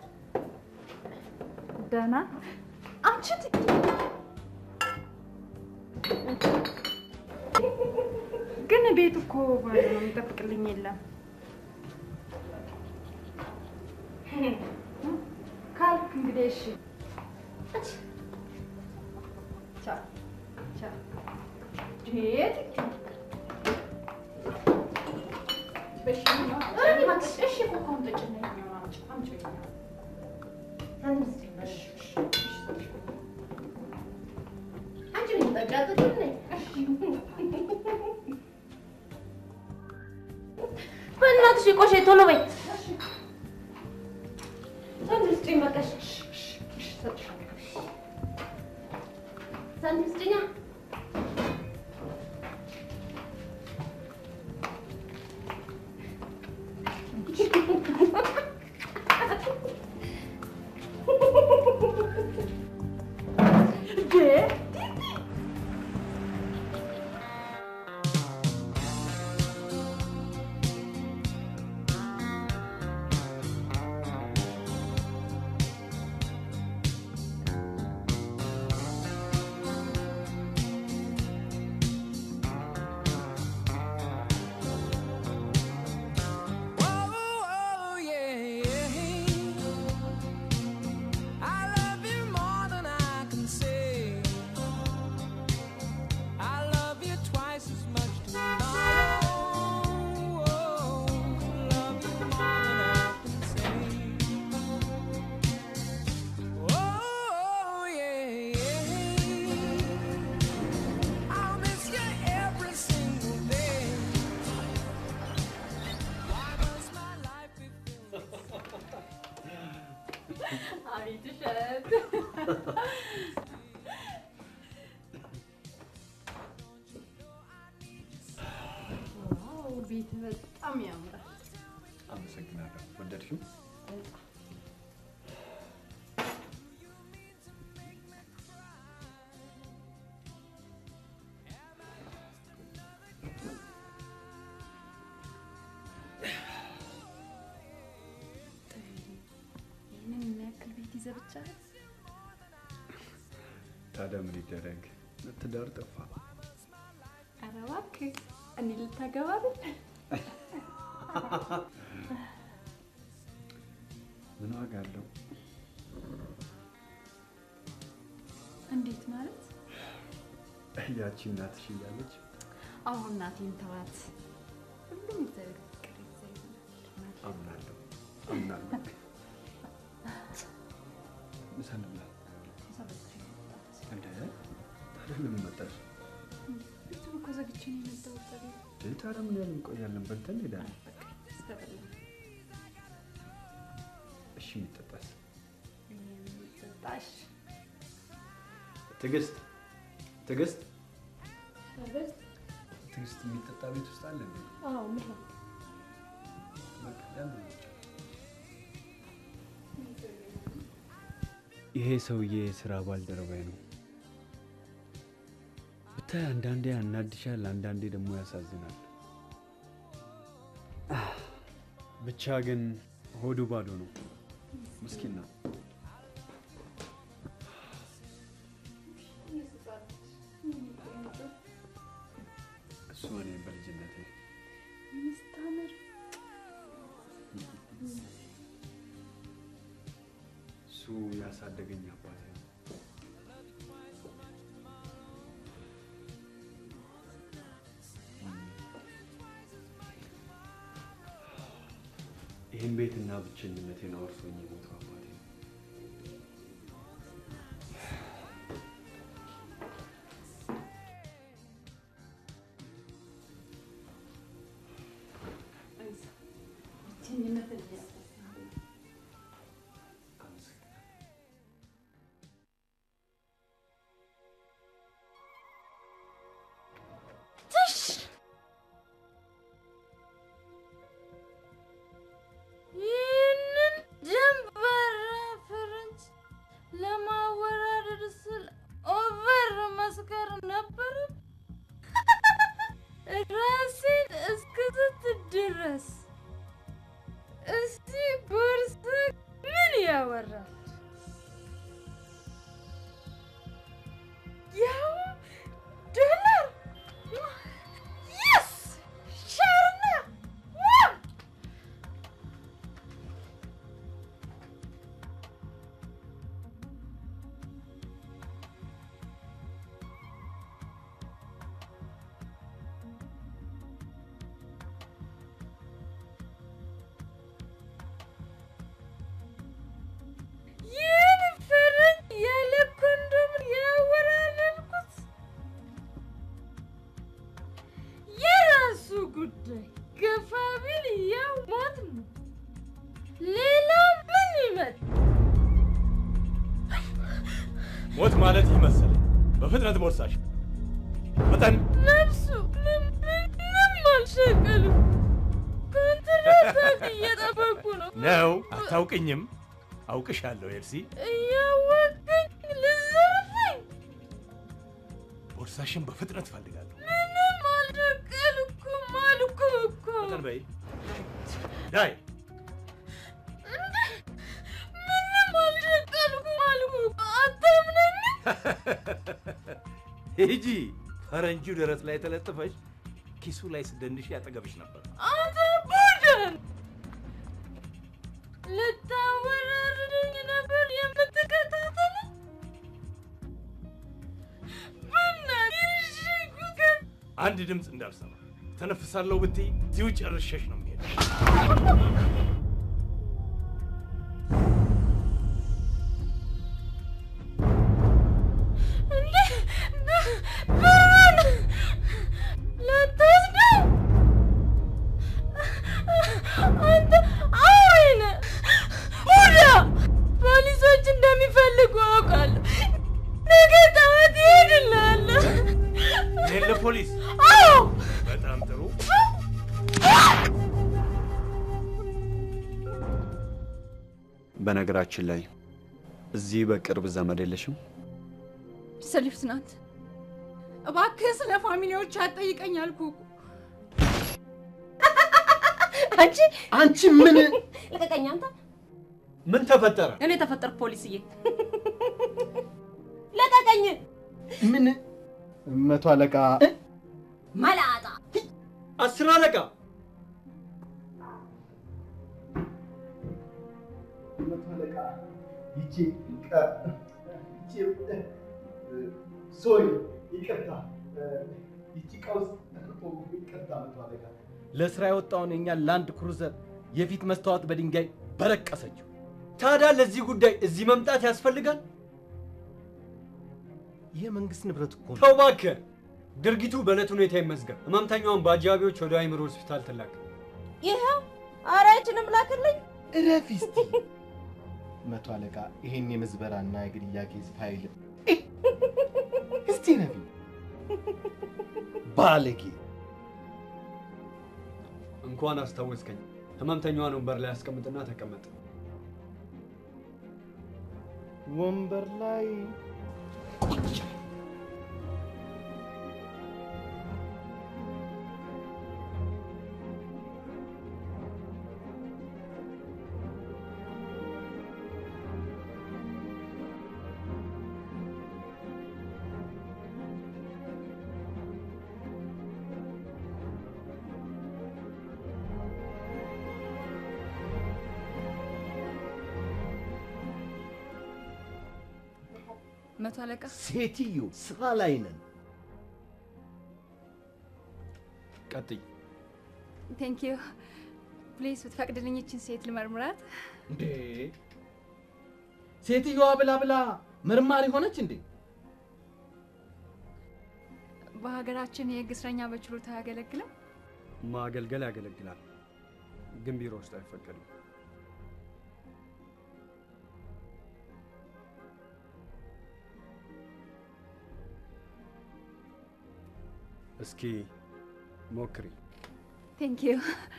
S8: ደህና አንቺ ግን ቤት እኮ ባዶ ነው፣ የሚጠብቅልኝ የለም። ካልክ እንግዲህ እሺ። ቻው ቻው። ሄድ እሺ እኮ አምጪ ነው አምጪ
S2: በእናትሽ ቆሼ ቶሎ በይ። ሳንቲም ስጪኝ በቃ። ሳንቲም ስጪኛ።
S13: Oh, yeah, yeah. I love you more than I can say. I love you twice as much tomorrow. Love you more than I can say. Oh, yeah, yeah. I'll miss you every single day. Why must my life be
S8: አቤት እሸት ዋው ቤት በጣም ያምራል።
S1: አመሰግናለሁ። ወደድሽው?
S8: ይህንን የሚያክል ቤት ይዘህ ብቻ
S1: ታዲያ ምን ይደረግ? ትዳር ጠፋ።
S8: ኧረ እባክህ እኔ ልታገባ አይደል?
S1: ምን ዋጋ አለው?
S8: እንዴት ማለት?
S1: ያቺ እናትሽ እያለች
S8: አሁን እናቴን ተዋት። ሁሉም እግዚአብሔር ፍቅር ይዘህ ይሆናል።
S1: አምናለሁ አምናለሁ። ምሳ እንብላ።
S8: ምሳ በልቼ ነው የመጣሁት።
S1: እንደ ታዲያ ለምን መጣሽ?
S8: ቤቱን እኮ ዘግቼ ነው የመጣሁት። ጠቢብ
S1: እንደ ታዲያ ምን ያህል እንቆያለን? በልተን እንሄዳለን።
S8: ስተበላ
S1: እሺ የሚጠጣስ?
S8: የሚጠጣሽ
S1: ትዕግስት ትዕግስት
S8: ሸርበት
S1: ትዕግስት የሚጠጣ ቤት ውስጥ አለ እንዴ?
S8: አዎ ምራ
S1: በቃ ለምን ውጭ? ይሄ ሰውዬ የስራ ባልደረባዬ ነው። ብታይ አንዳንዴ ያናድሻል፣ አንዳንዴ ደግሞ ያሳዝናል። ብቻ ግን ሆዱ ባዶ ነው። ምስኪን ነው። እሱ እኔ በልጅነቴ
S8: ምስታምር
S1: እሱ ያሳደገኝ አባቴ ነው። ይህን ቤትና ብቸኝነቴን አወርሶኝ የሞተው አባቴ ነው።
S8: ብቸኝነትን እያሰብኩ
S2: ትሽ ይህንን ደንበረ ፈረንጅ ለማወራረድ ስል ኦቨር መስከር ነበር። ራሴን እስክስት ድረስ
S10: ሞት ማለት ይህ መሰለኝ። በፍጥነት ቦርሳሽ መጠን
S2: ነፍሱ ምንም አልሸቀልም። ኮንትራት እየጠበቁ ነው።
S10: ነው። አታውቅኝም። አውቅሻለሁ ኤልሲ።
S2: እያወቅኝ ልዘርፈኝ
S10: ቦርሳሽን በፍጥነት ፈልጋለሁ።
S2: ምንም አልሸቀልኩም አልኩ እኮ።
S10: መጠን በይ ዳይ
S2: እንዴ! ምንም አልሸቀልኩም አልኩ እኮ። አታምነኝም?
S10: ሂጂ። ፈረንጁ ደረት ላይ ተለጥፈሽ ኪሱ ላይ ስደንሽ ያጠገብሽ ነበር።
S2: አንተ ቡድን ልታወራርደኝ ነበር የምትከታተል? በእናትህ ይሽጉገን
S10: አንድ ድምፅ እንዳልሰማ ተነፍሳለሁ ብትይ እዚሁ ጨርሸሽ ነው የሚሄድ።
S2: እንዴ! ብሩን ልትወስደው? አንተ አውሬ ነህ! ሁዳ! ፖሊሶች እንደሚፈልጉ አውቃለሁ። ነገ ጠዋት ይሄድልሃለሁ።
S10: እኔን ለፖሊስ
S2: አዎ!
S10: በጣም ጥሩ።
S14: በነገራችን ላይ እዚህ በቅርብ ዘመድ የለሽም?
S7: ሰሊፍት ናት። እባክህ ስለ ፋሚሊዎች አትጠይቀኝ አልኩህ እኮ።
S5: አንቺ አንቺ ምን
S15: ልቀቀኝ አንተ።
S5: ምን ተፈጠረ?
S15: እኔ ተፈጠርኩ ፖሊስዬ። ልቀቀኝ።
S4: ምን መቶ አለቃ
S15: መላጣ
S5: አስር አለቃ
S11: መቶ አለቃ ይቺ ቀ- ይቺ ሶሪ ይቅርታ ይቺ ቀውስ ይቅርታ መቶ አለቃ
S9: ለስራ የወጣውን የኛን ላንድ ክሩዘር የፊት መስታወት በድንጋይ በረቀሰችው።
S5: ታዲያ ለዚህ ጉዳይ እዚህ መምጣት ያስፈልጋል?
S9: ይህ መንግስት ንብረት እኮ ነው።
S5: ተው እባክህ። ድርጊቱ በዕለት ሁኔታ ይመዝገብ። ህመምተኛዋን በአጃቢዎች ወደ አይምሮ ሆስፒታል ትላክ።
S15: ይኸው ኧረ ይችንም ላክልኝ።
S4: እረፊ እስቲ። መቶ አለቃ ይሄን የምዝበራና የግድያ ኬዝ ፋይል እስቲ ነቢ
S9: ባለጌ
S5: እንኳን አስታወስከኝ። ህመምተኛዋን ወንበር ላይ አስቀምጥና ተቀመጥ።
S4: ወንበር ላይ
S7: መቶ አለቃ
S9: ሴትዮ ስራ ላይ ነን።
S5: ቀጥይ።
S7: ቴንክ ዩ ፕሊዝ ብትፈቅድልኝ ይችን ሴት ልመርምራት።
S9: እንዴ ሴትዮዋ ብላ ብላ መርማሪ ሆነች እንዴ?
S7: በሀገራችን የህግ እስረኛ በችሎታ አያገለግልም።
S5: ማገልገል ያገለግላል፣ ግን ቢሮ ውስጥ አይፈቀድም። እስኪ ሞክሪ።
S7: ቴንክ ዩ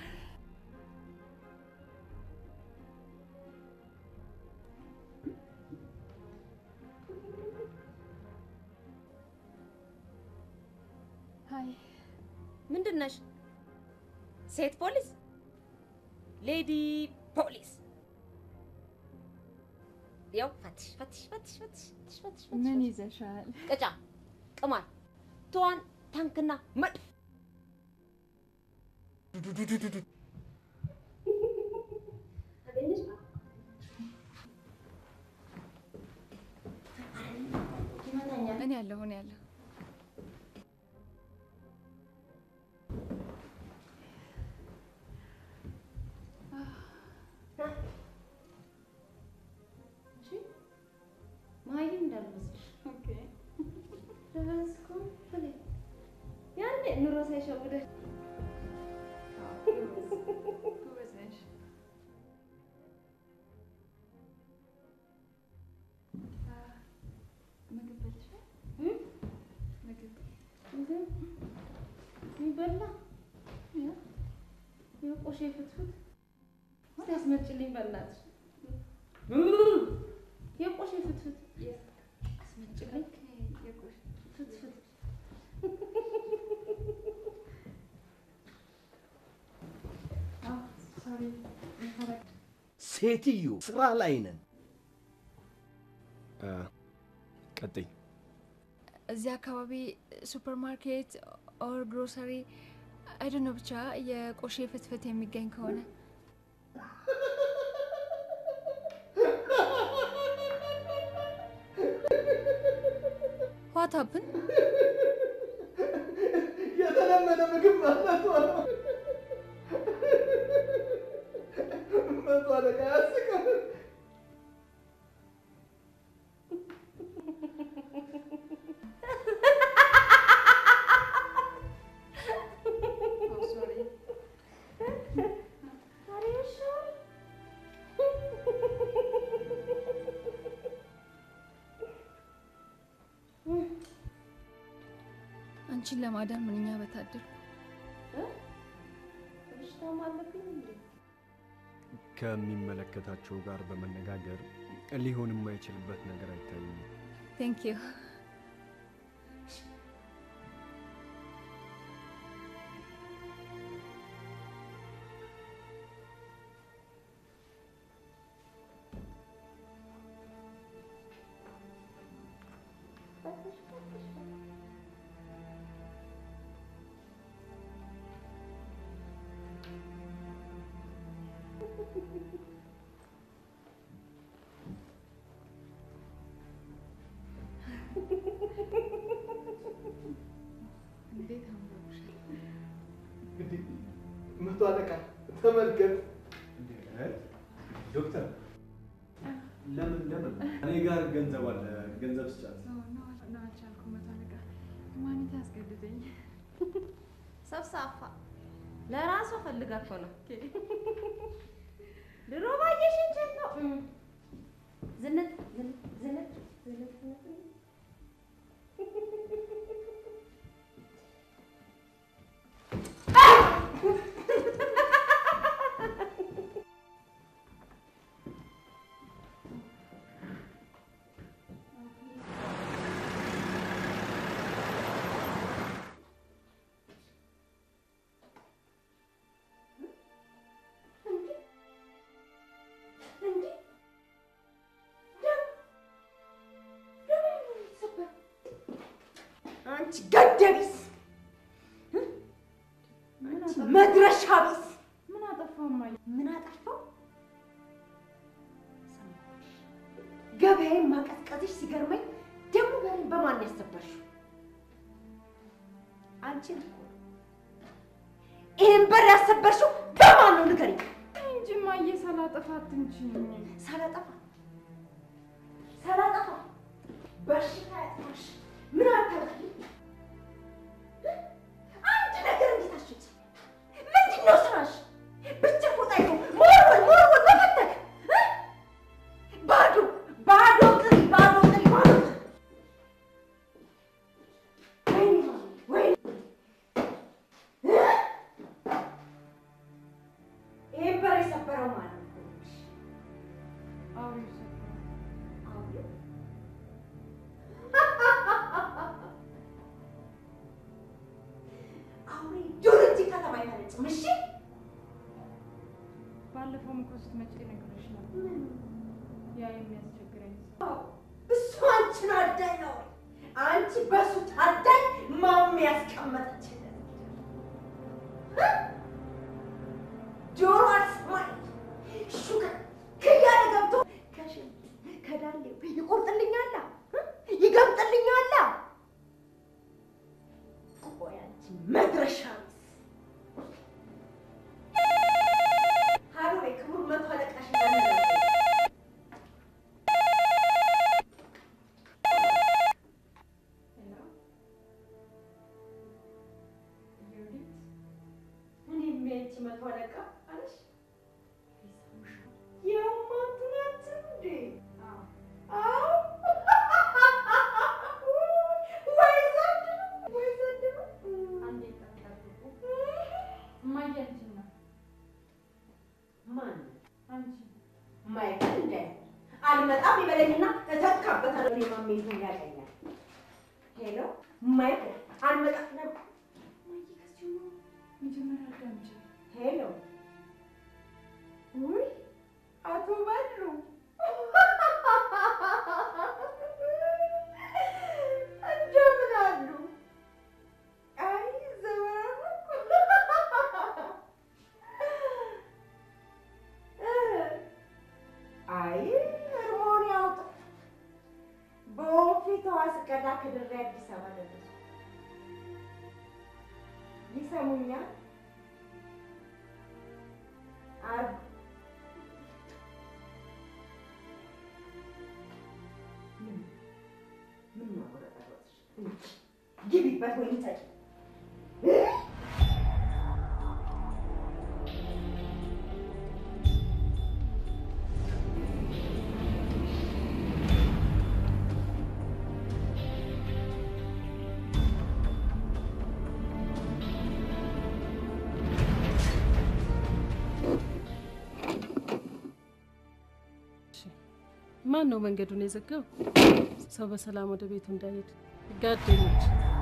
S15: ሀይ ምንድን ነሽ? ሴት ፖሊስ? ሌዲ ፖሊስ? ያው ፈትሽ ፈትሽ ፈትሽ ፈትሽ ፈትሽ ፈትሽ ፈትሽ
S7: ምን
S15: ፈትሽ።
S7: ይዘሻል?
S15: ቅጫ፣ ቅማል፣ ትዋን፣ ታንክና መድፍ
S7: እኔ ያለሁ እኔ ያለሁ
S15: መሀይም እንዳልመስልሽ ደረስኩ ብለኝ ያኔ ኑሮ ሳይሸውደሽ
S7: ጎበዝ ነሽ። መቶ
S15: በላ የቆሼ ፍትፍት እስቲ አስመጭልኝ በእናትሽ። የቆሼ ፍትፍት አስመጭልኝ። ፍትፍት
S11: ሴትዮ ስራ ላይ ነን።
S14: ቀጥይ።
S16: እዚህ አካባቢ ሱፐር ማርኬት ኦር ግሮሰሪ አይደ ነው ብቻ የቆሼ ፍትፍት የሚገኝ ከሆነ ዋት ሀፕን
S11: የተለመደ ምግብ ማለት ነው። መቶ አለቃ ያስቃል።
S16: አንቺን ለማዳን ምንኛ በታደልኩ።
S15: በሽታም አለብኝ እንዴ?
S14: ከሚመለከታቸው ጋር በመነጋገር ሊሆን የማይችልበት ነገር አይታይም።
S16: ቴንክ ዩ።
S8: እንዴት አምሮብሻል!
S11: እንግዲህ መቶ አለቃ ተመልከት።
S9: ዶክተር ለምን ለምን እኔ ጋር ገንዘብ አለ፣ ገንዘብ ስጫት።
S8: ነው አልቻልኩም። መቶ አለቃ ማንት ያስገድደኝ።
S15: ሰብሳፋ ለራሷ ፈልጋ እኮ ነው። ድሮ ባየሽ እንጀት ነው። ዝንጥ ዝንጥ ዝንጥ ዝንጥ ዝንጥ አንቺ ገደቢስ፣ አንቺ መድረሻ ቢስ፣
S8: ምን አጠፋው እማዬ?
S15: ምን አጠፋው? ገበያዬን ማቀዝቀዝሽ ሲገርመኝ ደግሞ በሬን በማን ያሰበርሽው? አንቺን እኮ ነው። ይህን በር ያሰበርሽው በማን ነው ንገሪኝ።
S8: እንጂ እማዬ ሳላጠፋ አትንችኝ።
S15: ሳላጠፋ ሳላጠፋ በሽታ ያጥፋሽ። ምን አታውቂ? አንድ ነገር እንዴት አሸች? ምንድን ነው ስራሽ? ብቻ ፎጣ ይዞ ሞርወል ሞርወል መፈተግ እ? ባዶ ባዶ ጥሪ ባዶ ጥሪ ባዶ ጥሪ። ወይኔ ወይኔ እ? ይሄን በር የሰበረው ማን ነው?
S8: አውሪው ሰበረው።
S15: አውሬው? አውሬ ዱር እንጂ ከተማ አይፈነጭም። እሺ
S8: ባለፈውም እኮ ስትመጪ ነግሬሽ ነበር። ያ የሚያስቸግረኝ
S15: አዎ፣ እሱ አንቺን አዳኝ ነው። አንቺ በሱ ታዳኝ ማሚ ያስቀመጠችለት እ? ጆሮ አልሰማኝ ሹካ ከያለ ገብቶ ከሽንት ከዳሌው ይቆርጥልኛላ እ? ይገምጥልኛላ። ቆይ አንቺ መድረሻ ቢስ ሀሮ የክቡር መቶ አለቃሽ እንዳነጋገር እኔም ያንቺ መቶ አለቃ አለሽ የማቱ ናቸው እንዴ? አዎ ወይ ዘንድሮ ወይ ዘንድሮ
S8: አንዴ ጠብቁ።
S15: ሄሎ ማይክል አልመጣም ነበር።
S8: መጀመሪያ አዳምጪ።
S15: ሄሎ ውይ አቶ በሉ እንደምን አሉ? አይ ዘመኑ አይ እርሞን ያውጣ። በወንፊቷ ስቀዳ ከድሬ አዲስ አበባ ደረሱ። ይሰሙኛል? አርብ ምን ማቆረጠሮች ግቢበት ወይም ጠጪ
S17: ማን ነው መንገዱን የዘጋው? ሰው በሰላም ወደ ቤቱ እንዳይሄድ ጋደኞች።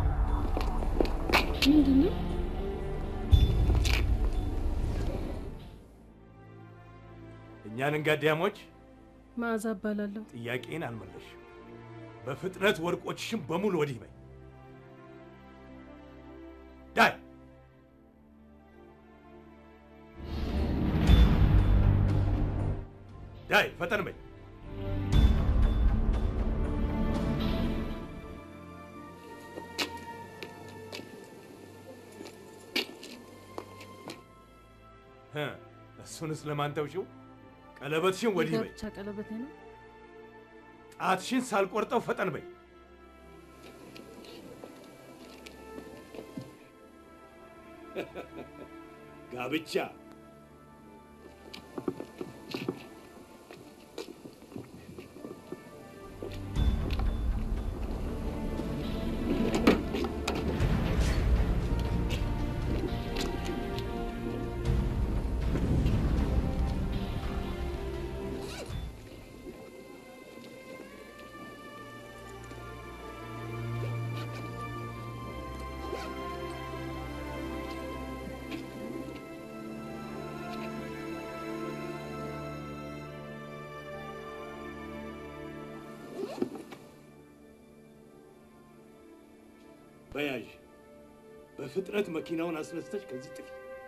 S17: ምንድን ነው?
S10: እኛንን ጋዲያሞች
S17: መዓዛ እባላለሁ።
S10: ጥያቄን አልመለሽም። በፍጥነት ወርቆችሽን በሙሉ ወዲህ በይ። ዳይ ዳይ ፈጠን በይ። እ እሱንስ ለማን ተውሽው? ቀለበትሽን ወዲህ በይ።
S17: የጋብቻ ቀለበቴ ነው።
S10: ጣትሽን ሳልቆርጠው ፈጠን በይ። ጋብቻ በያዥ በፍጥነት መኪናውን አስነስተሽ ከዚህ ጥፊ።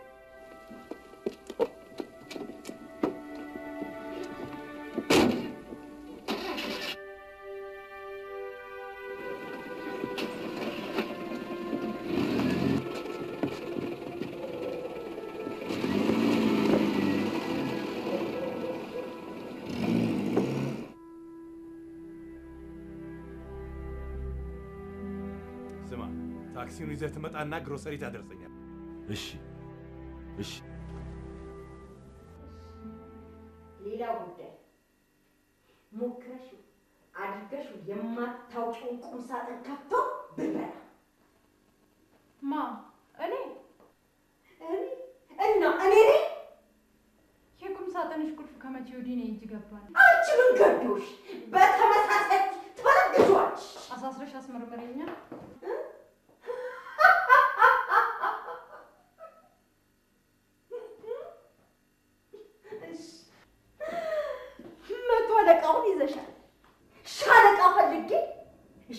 S10: ስማ፣ ታክሲውን ይዘህ ትመጣና ግሮሰሪ ታደርሰኛል።
S6: እሺ እሺ።
S15: ሌላው ጉዳይ ሞክረሽው አድርገሽው የማታውቂውን ቁም ሳጥን ከፍቶ ብርበራ።
S8: ማ እኔ
S15: እኔ እና እኔ ነኝ።
S8: የቁም ሳጥንሽ ቁልፍ ከመቼ ወዲህ ነው እጅ ገባል?
S15: አንቺ ምን ገዶሽ? በተመሳሳይ ትበረግዟች።
S8: አሳስረሽ አስመርምረኛ።
S15: መቶ አለቃውን ይዘሻል። ሻለቃ ፈልጌ እሺ።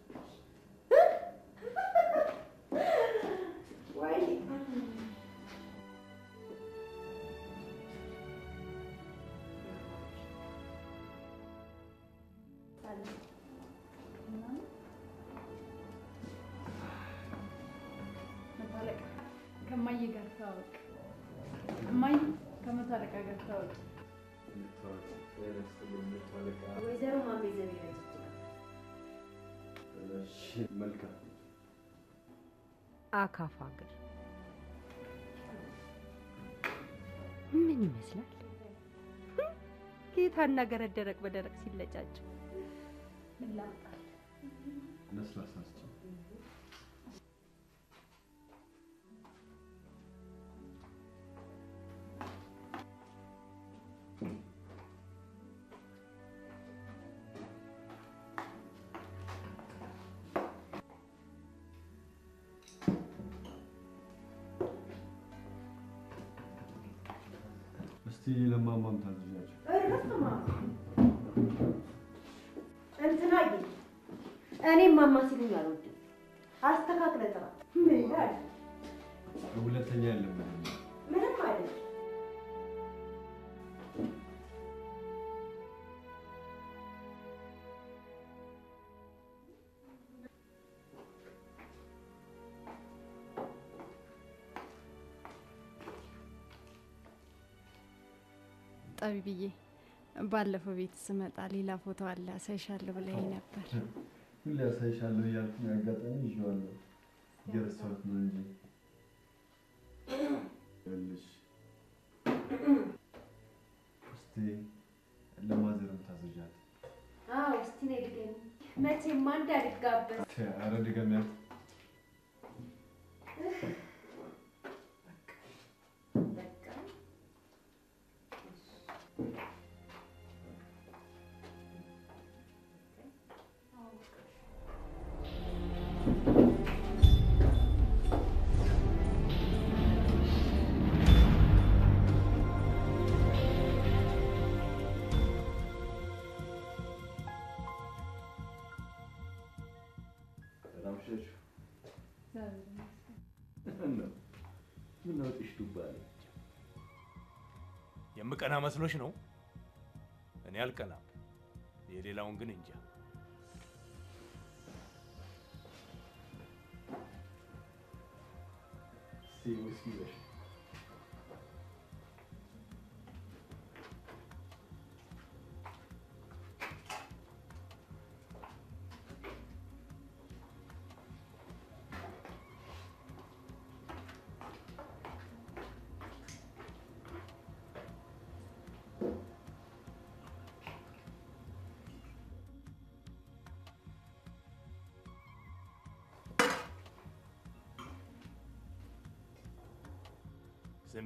S15: ወይ
S8: መቶ አለቃ ከማዬ ጋር ታወቅ። እማዬ ከመቶ አለቃ ጋር ታወቅ።
S15: ወይዘሮ ማሜ ዘቢበ
S14: መልካም
S18: አካፋ እግር ምን ይመስላል? ጌታና ገረድ ደረቅ በደረቅ ሲለጫጭ
S8: ምን ላምጣል?
S14: ለስላሳ ስጪ። ለማማም ታዘዣቸው።
S15: እርግጥማ እንትናዬ እኔም ማማ ሲሉኝ አልወድም። አስተካክለ ጥራ። ምን ይላል?
S14: ሁለተኛ የለም
S15: ምንም አይደለም።
S7: ጠቢብዬ ባለፈው ቤት ስመጣ ሌላ ፎቶ አለ አሳይሻለሁ ብለኸኝ ነበር።
S14: ሁሌ ያሳይሻለሁ እያልኩኝ አጋጣሚ ይዤዋለሁ እየረሳሁት ነው እንጂ ይኸውልሽ እስቲ ለማዘርም ታዘዣት።
S15: አዎ እስቲ ነይ ድገሚ። መቼም አንድ አልጋበዝ
S14: ኧረ ድገሚያት።
S15: በቃ
S6: ሰላም ሸሹ። ምነው ምነው ጥሽ ዱባ አለ?
S10: የምቀና መስሎሽ ነው? እኔ አልቀናም። የሌላውን ግን እንጃ።
S6: እስቲ ውስኪ ይዘሽ
S10: ስሚ፣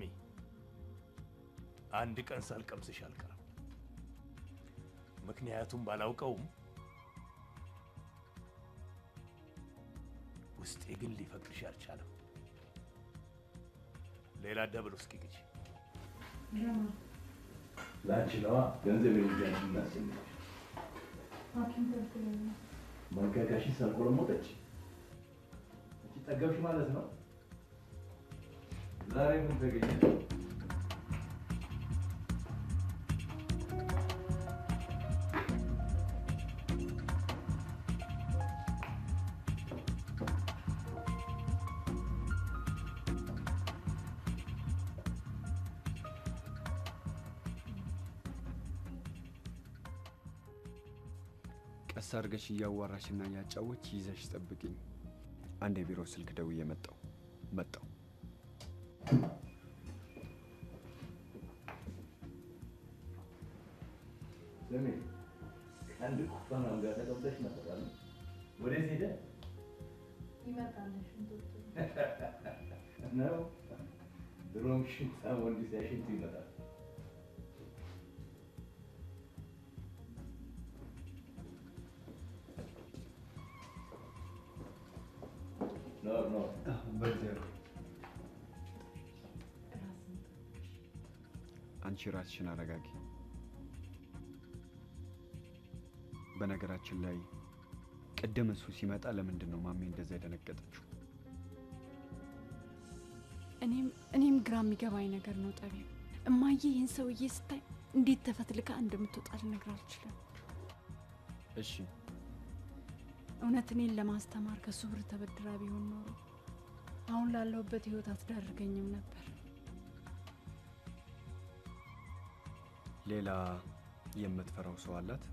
S10: አንድ ቀን ሳልቀምስሽ አልቀርም። ምክንያቱም ባላውቀውም ውስጤ ግን ሊፈቅድሽ አልቻለም። ሌላ ደብል ውስኪ ግዢ።
S6: ለአንቺ ነዋ ገንዘብ የሚጃንሽ እናስጨንቅሽ
S8: ሐኪም ከልክሎኛል።
S6: መንጋጋሽን ሰልቆለሞጠች። አንቺ ጠገብሽ ማለት ነው። ዛሬ ምን ተገኘ?
S14: ቀስ አድርገሽ እያዋራሽና እያጫወች ይዘሽ ጠብቅኝ። አንድ የቢሮ ስልክ ደውዬ መጣሁ መጣሁ።
S6: ስሚ ከአንድ ኩባንያው ጋር ተቀምጠሽ ነበር አይደል? ወዴት ሄደ
S8: ይመጣል ሽንቶቹ
S6: ነው? ድሮም ሽንታም ወንድ ሲያሽንት ይመጣል። ኖ ኖ
S14: በእግዚአብሔር አንቺ ራስሽን አረጋጊ። በነገራችን ላይ ቅድም እሱ ሲመጣ ለምንድን ነው ማሜ እንደዛ የደነገጠችው?
S7: እኔም እኔም ግራ የሚገባኝ ነገር ነው ጠቢብ። እማዬ ይህን ሰውዬ ስታይ እንዴት ተፈትልካ እንደምትወጣ ልነግር አልችልም።
S14: እሺ
S7: እውነት እኔን ለማስተማር ከሱ ብር ተበድራ ቢሆን ኖሮ አሁን ላለሁበት ህይወት አትዳርገኝም ነበር።
S14: ሌላ የምትፈራው ሰው አላት?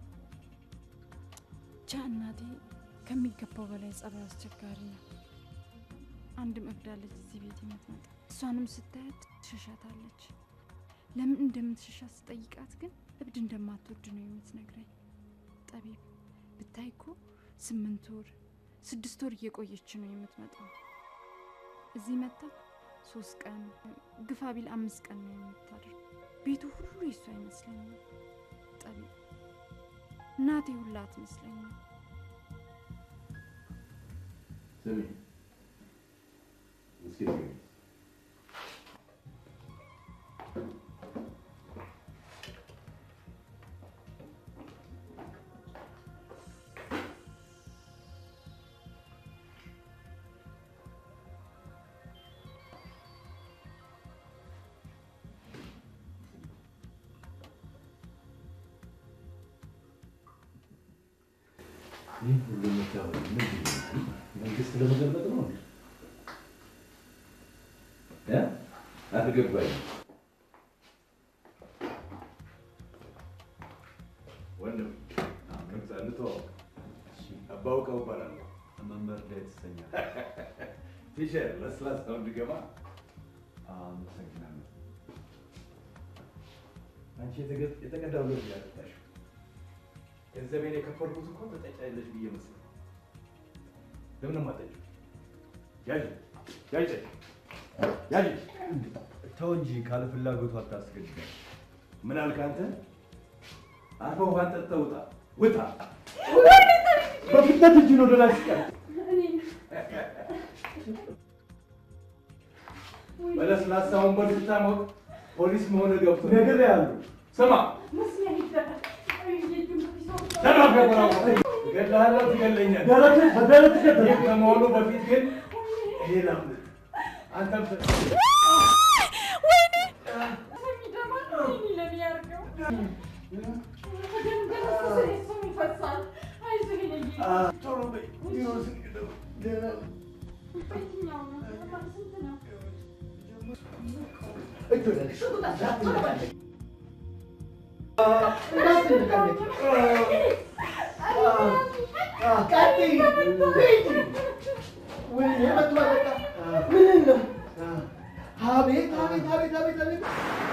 S7: ብቻ እናቴ ከሚገባው በላይ ጸባይ አስቸጋሪ ነው። አንድም እብድ አለች እዚህ ቤት የምትመጣ እሷንም ስታያት ትሸሻታለች። ለምን እንደምትሸሻት ስጠይቃት ግን እብድ እንደማትወድ ነው የምትነግረኝ። ጠቢብ ብታይ እኮ ስምንት ወር ስድስት ወር እየቆየች ነው የምትመጣው። እዚህ መታ ሶስት ቀን ግፋ ቢል አምስት ቀን ነው የምታድር። ቤቱ ሁሉ የሱ አይመስለኝም። ጠቢብ እናቴ ሁላ አትመስለኝም።
S6: ስሚ እስኪ ንገሪኝ።
S9: ይህ ሁሉ የምታወራው ምንድን ነው? መንግስት ለመገልበጥ ነው እንዴ? እ? አልገባኝም። ወንድም ከምሳ እንተዋወቅ። አባውቀው እባላለሁ። መምህር ዳዊት ትሰኛለህ። ፊሸር ለስላሳው እንድገባ አመሰግናለሁ። አንቺ የተገ- የተቀዳው ሎዝ ያጠጣሽው ገንዘቤን የከፈልኩት እኮ ትጠጫለሽ ብዬ መሰለኝ። ለምን አጠጪው? ያዥ ያዥ ያዥ። ተው እንጂ ካለ ፍላጎቱ አታስገድዳል። ምን አልክ አንተ? አርፈህ ውሃን ጠጥተህ ውጣ ውጣ። በፍጥነት እጅን ወደ ላይ ስቀር በለስላሳውን በዱታ ሞቅ ፖሊስ መሆን ገብቶ ነገር ያሉ ስማ እገድልሃለሁ፣ ትገድለኛለህ።
S11: ደረትህ- በደረትህ ገደልኩ።
S9: ይህ ከመሆኑ በፊት ግን ይሄ ላምልጥ። አንተም ተ- ቶሎ በይ፣ ቢሮ ስንገባ ደህና እጅ ወደ ላይ እንዳትነቃነቂ። እንዳትነቃነቂ። ቀጥይ፣ ሂጂ። ወይኔ መጥቷ በቃ ምን ነው? አቤት አቤት አቤት አቤት አቤት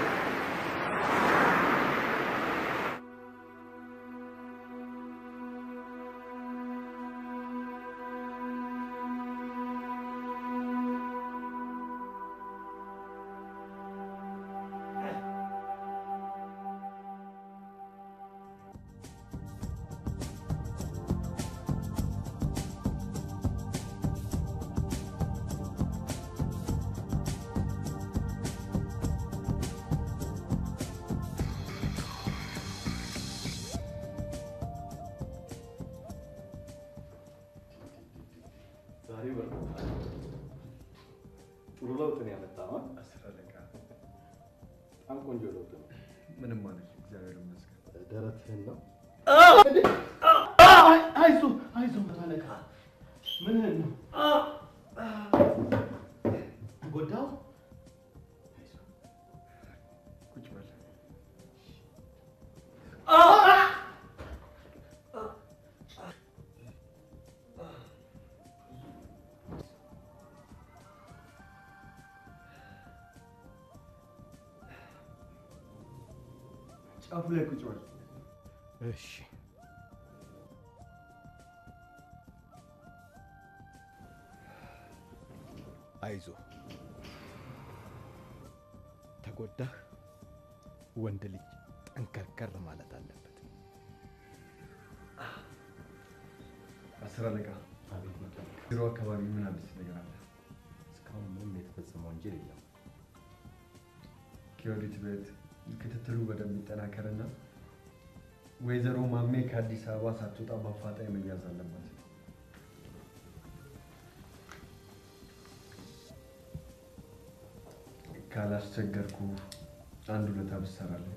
S9: ዛሬ በርታ። ጥሩ ለውጥ ነው ያመጣው። አስር አለቃ በጣም ቆንጆ ለውጥ ነው።
S6: ምንም ማለት እግዚአብሔር ይመስገን።
S11: ደረትህን ነው አይዞህ አይዞህ መቶ አለቃ ምንህን ነው ተጎዳው
S6: ቁጭ በል። ጫፉ ላይ ቁጭ በል።
S11: እሺ አይዞህ ተጎዳህ ወንድ ልጅ ጠንከርከር ማለት አለበት
S6: አስር አለቃ ቢሮ አካባቢ ምን አዲስ ነገር አለ?
S11: እስካሁን ምንም የተፈጸመ ወንጀል የለም
S6: ከወዲት ቤት ክትትሉ በደንብ ይጠናከርና ወይዘሮ ማሜ ከአዲስ አበባ ሳትወጣ በአፋጣኝ መያዝ አለባት። ካላስቸገርኩ አንድ ሁለት ብትሰራለህ።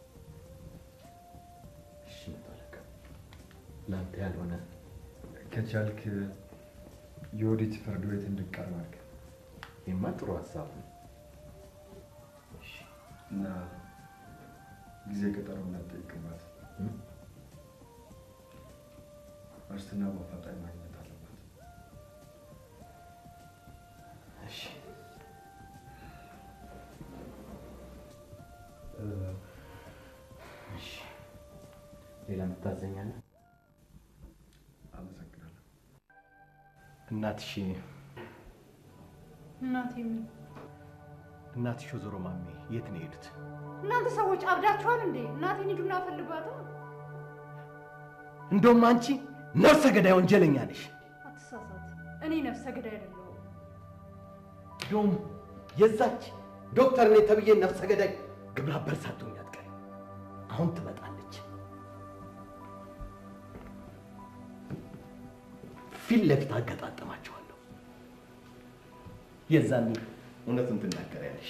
S11: እሺ መቶ አለቃ ለአንተ ያልሆነ
S6: ከቻልክ የወዲት ፍርድ ቤት እንድቀርብ አድርግ
S11: ይህማ ጥሩ ሀሳብ ነው
S6: እና ጊዜ ቀጠሮ እንዳትጠይቅባት። ዋስትና በአፋጣኝ ማግኘት አለባት።
S11: እሺ እሺ ሌላ የምታዘኛለህ
S6: አመሰግናለሁ።
S11: እናትሽ
S8: እናቴ ምን
S11: እናትሽ ወይዘሮ ማሜ የት ነው የሄዱት
S8: እናንተ ሰዎች አብዳችኋል እንዴ? እናቴን ሂዱና ፈልጓት።
S11: እንደውም አንቺ ነፍሰ ገዳይ ወንጀለኛ ነሽ
S8: አትሳሳት። እኔ ነፍሰ ገዳይ አይደለሁም።
S11: እንደውም የዛች ዶክተር ነኝ ተብዬ ነፍሰ ገዳይ ግብረ አበር ሳትሆኝ አትቀሪም። አሁን ትመጣለች። ፊት ለፊት አገጣጥማቸዋለሁ። የዛኔ እውነቱን ትናገሪያለሽ።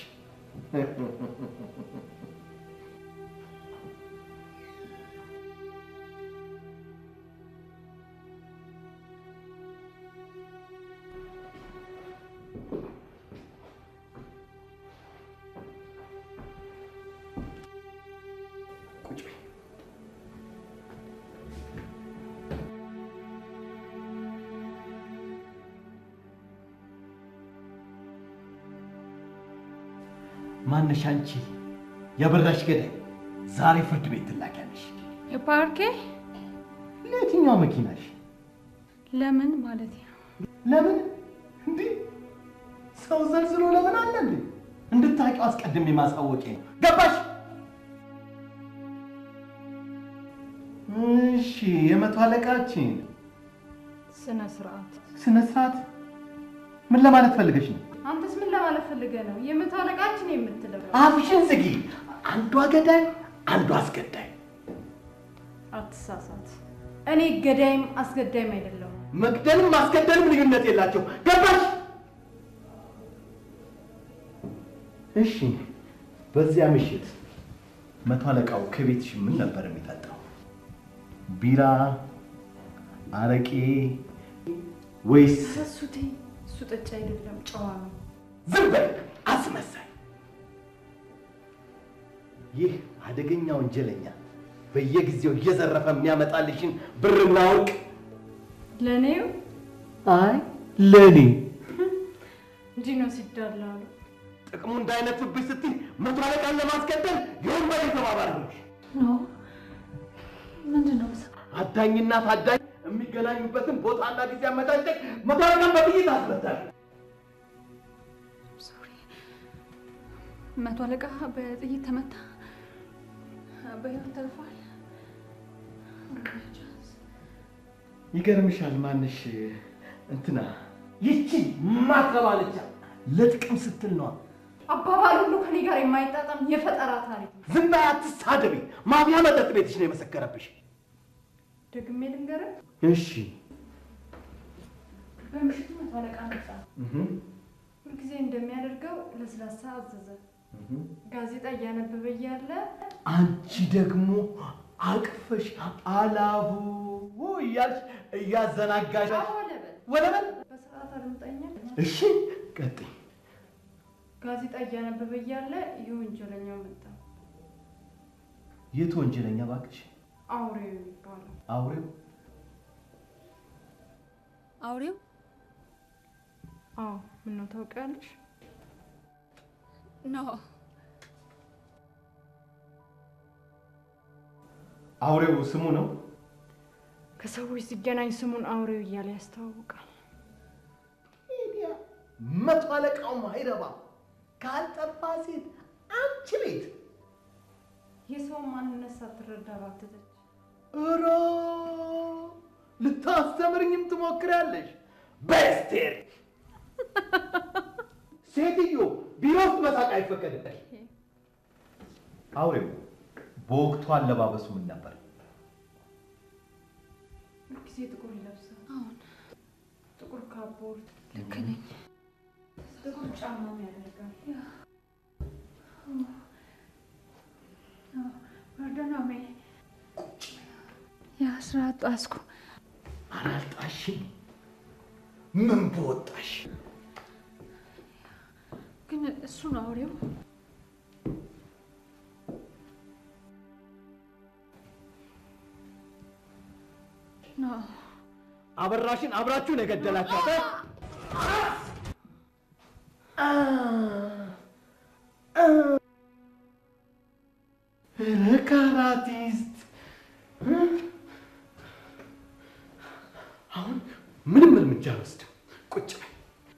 S11: ማነሽ አንቺ የበራሽ ገዳይ? ዛሬ ፍርድ ቤት ትላኪያለሽ።
S8: የፓርኬ
S11: ለየትኛው መኪናሽ?
S8: ለምን ማለት ነው?
S11: ለምን እንዴ? ሰው ዘልዝሎ ለምን አለ እንዴ? እንድታውቂው አስቀድሜ ማሳወቄ ነው። ገባሽ? እሺ፣ የመቶ አለቃችን
S8: ስነ ስርዓት።
S11: ስነ ስርዓት ምን ለማለት ፈልገሽ ነው?
S8: አንተስ ምን ለማለት ፈልገህ ነው? የመቶ አለቃችን የምትለው
S11: አፍሽን ዝጊ። አንዷ ገዳይ፣ አንዷ አስገዳይ።
S8: አትሳሳት። እኔ ገዳይም አስገዳይም አይደለሁም።
S11: መግደልም ማስገደልም ልዩነት የላቸው። ገባሽ? እሺ፣ በዚያ ምሽት መቶ አለቃው ከቤትሽ ምን ነበር የሚጠጣው? ቢራ፣ አረቄ ወይስ?
S8: እሱ ተይ፣ እሱ ጠጭ አይደለም፣ ጨዋ ነው።
S11: ዝም በል አስመሳይ! ይህ አደገኛ ወንጀለኛ በየጊዜው እየዘረፈ የሚያመጣልሽን ብርና ወርቅ
S8: ለእኔው
S11: አይ ለእኔ
S8: እንዲህ ነው ሲዳላሉ።
S11: ጥቅሙ እንዳይነፍብሽ ስትይ መቶ አለቃን ለማስገደል የወንበዴ ተባባሪ ነሽ።
S8: ኖ ምንድን ነው
S11: አዳኝና ታዳኝ የሚገናኙበትን ቦታና ጊዜ አመቻቸት መቶ አለቃን በጥይት አስመታል።
S8: መቶ አለቃ በጥይት ተመታ፣ በህይወት ተርፏል።
S11: ይገርምሻል። ማንሽ እንትና ይቺ ማትረባለቻ ለጥቅም ስትል ነዋ።
S8: አባባል ሁሉ ከኔ ጋር የማይጣጣም የፈጠራ ታሪክ ነው።
S11: ዝም በይ አትሳደቢ። ማፊያ መጠጥ ቤትሽ ነው የመሰከረብሽ።
S8: ደግሜ ልንገርህ፣
S11: እሺ
S8: በምሽቱ መቶ አለቃ መጣ። ሁልጊዜ እንደሚያደርገው ለስላሳ አዘዘ። ጋዜጣ እያነበበ እያለ
S11: አንቺ ደግሞ አቅፈሽ አላቡ እያልሽ እያዘናጋሽ ወለበል።
S8: በስርዓት አድምጠኛ።
S11: እሺ ቀጥይ።
S8: ጋዜጣ እያነበበ እያለ ይህ ወንጀለኛው መጣ።
S11: የት ወንጀለኛ እባክሽ?
S8: አውሬው የሚባለው
S11: አውሬው
S16: አውሬው?
S8: አዎ። ምነው ታውቂያለሽ?
S16: ኖ
S11: አውሬው ስሙ ነው።
S8: ከሰዎች ሲገናኝ ስሙን አውሬው እያለ ያስተዋውቃል።
S11: መቶ አለቃው ማይረባ ካልጠፋ ሴት አንቺ ቤት
S8: የሰውን ማንነት ሳትረዳ ባትተች
S11: እሮ ልታስተምርኝም ትሞክሪያለሽ። በስቴር ሴትዮ ቢሮ ውስጥ መሳቅ አይፈቀድም። አውሬው በወቅቱ አለባበሱ ምን ነበር?
S8: ሁልጊዜ ጥቁር ይለብሳል።
S16: አሁን
S8: ጥቁር ካፖርት፣
S16: ልክ ነኝ።
S8: ጥቁር ጫማም ያደርጋል። ወርደናሜ
S16: የአስራ ጣስኩ
S11: አላልጣሽም? ምን በወጣሽ?
S8: ግን እሱን አውሬው ነው።
S11: አበራሽን አብራችሁን የገደላችኋት እ? ኧረ ካራቲስት አሁን ምንም እርምጃ አልወስድም። ቁጭ በይ።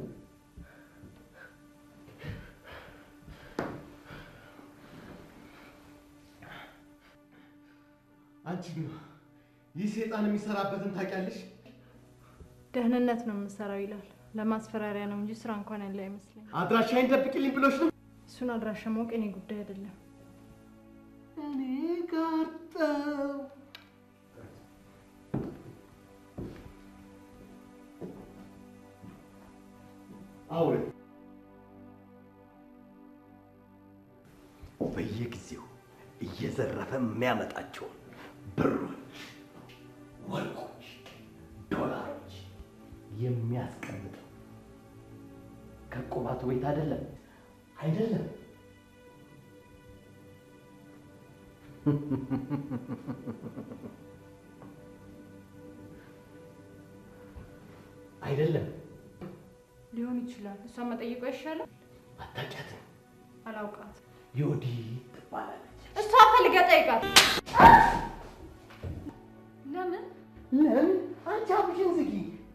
S11: አንቺ ግን ይህ ሴጣን የሚሰራበትን ታውቂያለሽ?
S8: ደህንነት ነው የምሰራው ይላል። ለማስፈራሪያ ነው እንጂ ስራ እንኳን ያለ አይመስለኝ።
S11: አድራሻዬን ደብቂልኝ ብሎች ነው።
S8: እሱን አድራሻ ማወቅ የኔ ጉዳይ አይደለም።
S11: እኔ ጋር ጠው አውሬ በየጊዜው እየዘረፈ የሚያመጣቸውን ብሮች፣ ወርቆች፣ ዶላሮች የሚያስቀምጠው ከቁባቱ ቤት አይደለም አይደለም። አይደለም።
S8: ሊሆን ይችላል። እሷን መጠየቁ አይሻልም?
S11: አታውቂያትም።
S8: አላውቃት።
S11: ዮዲት ትባላለች።
S8: እሷ ፈልገህ ጠይቃት። ለምን
S11: ለምን አንቺ አፍሽን ዝጊ።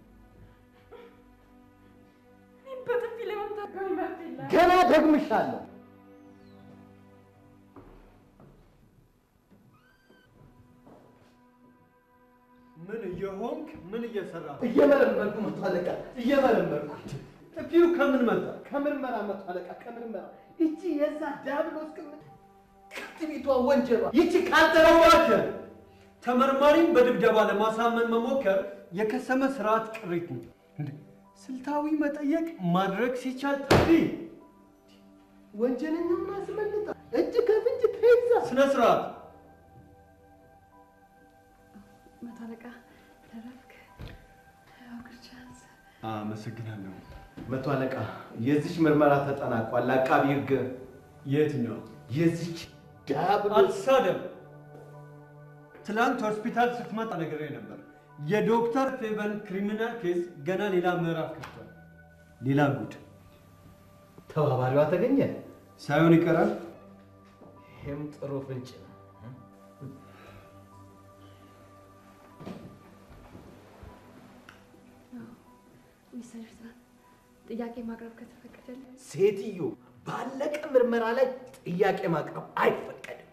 S8: እኔን በጥፊ ለመምታት ጋር መብት የለህም።
S11: ገና ደግምሻለሁ።
S5: ምን እየሆንክ ምን እየሰራ
S11: እየመረመርኩ መቶ አለቃ፣ እየመረመርኩ
S5: ጥፊው ከምን መጣ?
S11: ከምርመራ መቶ አለቃ፣ ከምርመራ ይቺ የዛ ዲያብሎስ ቅምጥ ከትቢቷ ወንጀሏ ይቺ ካልተረዋቸ
S5: ተመርማሪም በድብደባ ለማሳመን መሞከር የከሰመ ስርዓት ቅሪት ነው። እንዴ! ስልታዊ መጠየቅ ማድረግ ሲቻል ጥፊ
S11: ወንጀለኛውን አስመልጣ እጅ ከፍንጅ ተይዛ
S5: ስነ ስርዓት
S16: መቶ አለቃ ተረፍክ። አውግቻንስ
S5: አመሰግናለሁ።
S11: መቶ አለቃ የዚች ምርመራ ተጠናቋል። አቃቢ ህግ
S5: የትኛው
S11: የዚች ዲያብሎስ
S5: አትሳደብ። ትላንት ሆስፒታል ስትመጣ ነግሬ ነበር። የዶክተር ፌቨን ክሪሚናል ኬስ ገና ሌላ ምዕራፍ ከፍቷል። ሌላ ጉድ
S11: ተባባሪዋ ተገኘ
S5: ሳይሆን ይቀራል።
S11: ይህም ጥሩ ፍንጭ ነው።
S16: ሚስተር ኤርትራን ጥያቄ ማቅረብ ከተፈቀደልን
S11: ሴትዮ ባለቀ ምርመራ ላይ ጥያቄ ማቅረብ አይፈቀድም።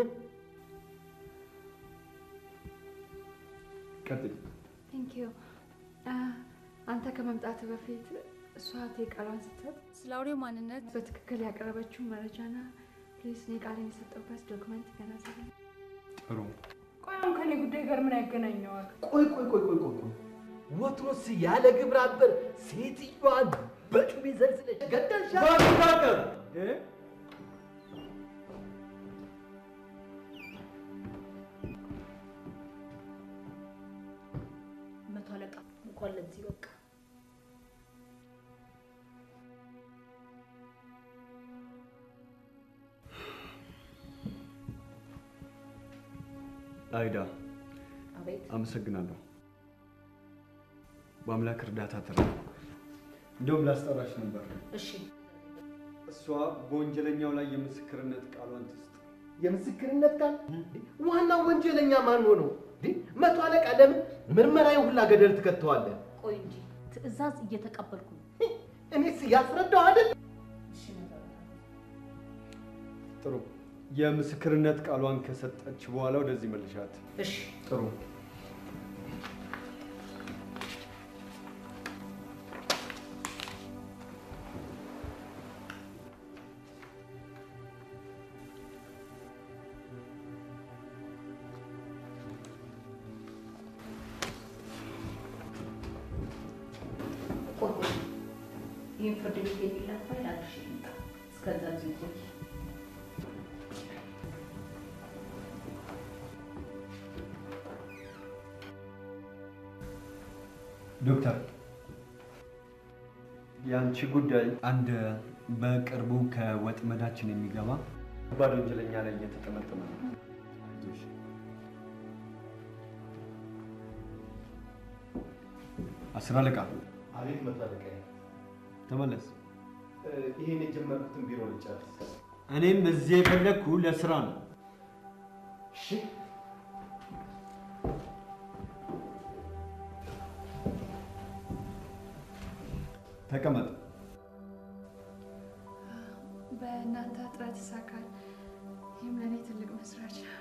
S5: ቀጥል።
S16: ቴንክ ዩ። አንተ ከመምጣት በፊት እሷ እህቴ ቃሏን ስትሰጥ ስለ አውሬው ማንነት በትክክል ያቀረበችው መረጃና ፕሊስ እኔ ቃሌን የሰጠሁበት ዶክመንት ገናዘብ
S5: ጥሩ።
S8: ቆይ አሁን ከኔ ጉዳይ ጋር ምን ያገናኘዋል?
S11: ቆይ ቆይ ቆይ ቆይ ቆይ ቆይ ወትሮስ ያለ ግብረ አበር ሴትዮዋን በጩቤ ዘልዝለሽ ገደልሻት?
S5: ባትታቀብ
S18: መቶ አለቃ እንኳን ለዚህ በቃ።
S14: አይዳ
S18: አቤት
S14: አመሰግናለሁ። በአምላክ እርዳታ ተረፍ።
S5: እንደውም ላስጠራሽ ነበር።
S18: እሺ
S5: እሷ በወንጀለኛው ላይ የምስክርነት ቃሏን ትስጥ።
S11: የምስክርነት ቃል ዋናው ወንጀለኛ ማን ሆነው? እንዴ መቶ አለቃ ለምን ምርመራዬን ሁላ ገደል ትከተዋለህ?
S18: ቆይ እንጂ ትዕዛዝ እየተቀበልኩ ነው።
S11: እኔስ ያስረዳው አይደል?
S18: እሺ መቶ አለቃ
S5: ጥሩ። የምስክርነት ቃሏን ከሰጠች በኋላ ወደዚህ መልሻት።
S18: እሺ
S5: ጥሩ።
S18: ቆይ ቆይ፣ ይህን ፍርድ ቤት የሚላት ፋይል አድርሽ ልምጣ። እስከዛ እዚሁ ቆይ።
S5: ዶክተር የአንቺ ጉዳይ አንድ በቅርቡ ከወጥመዳችን የሚገባ ከባድ ወንጀለኛ ላይ እየተጠመጠመ ነው። አይዞሽ። አስር አለቃ
S11: አቤት መቶ አለቃ
S5: ተመለስ።
S11: ይህን የጀመርኩትን ቢሮ ልጨርስ።
S5: እኔም እዚህ የፈለግኩ ለስራ ነው።
S11: እሺ
S5: ተቀመጥ።
S16: በእናንተ ጥረት ይሳካል። ይህም ለእኔ ትልቅ መስራች ነው።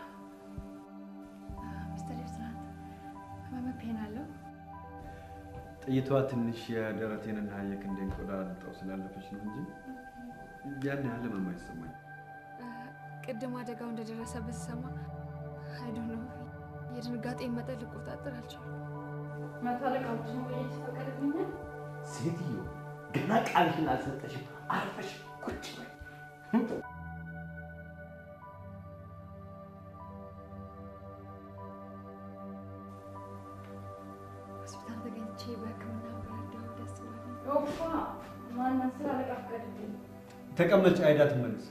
S16: ሚስተር ኤርትራን ህመም ፔን አለው።
S14: ጥይቷ ትንሽ የደረቴንና የክንዴን ቆዳ ልጠው ስላለፈች ነው እንጂ ያን ያህል ህመም አይሰማኝ።
S16: ቅድም አደጋው እንደደረሰበት ስሰማ አይዶ ነው የድንጋጤ መጠን ልቆጣጠር አልቻልኩም።
S8: መቶ አለቃዎችን መቆየት ይፈቀድልኛል?
S11: ሴትዮ ገና ቃልሽን አልሰጠሽም። አርፈሽ ቁጭ በይ።
S16: ሆስፒታል ተገኝቼ በህክምና በረዳው ደስ ብሎኝ
S8: ኦፋ ማን አስር አለቃ ፍቀድልኝ።
S5: ተቀመጭ። አይዳ ትመለስ።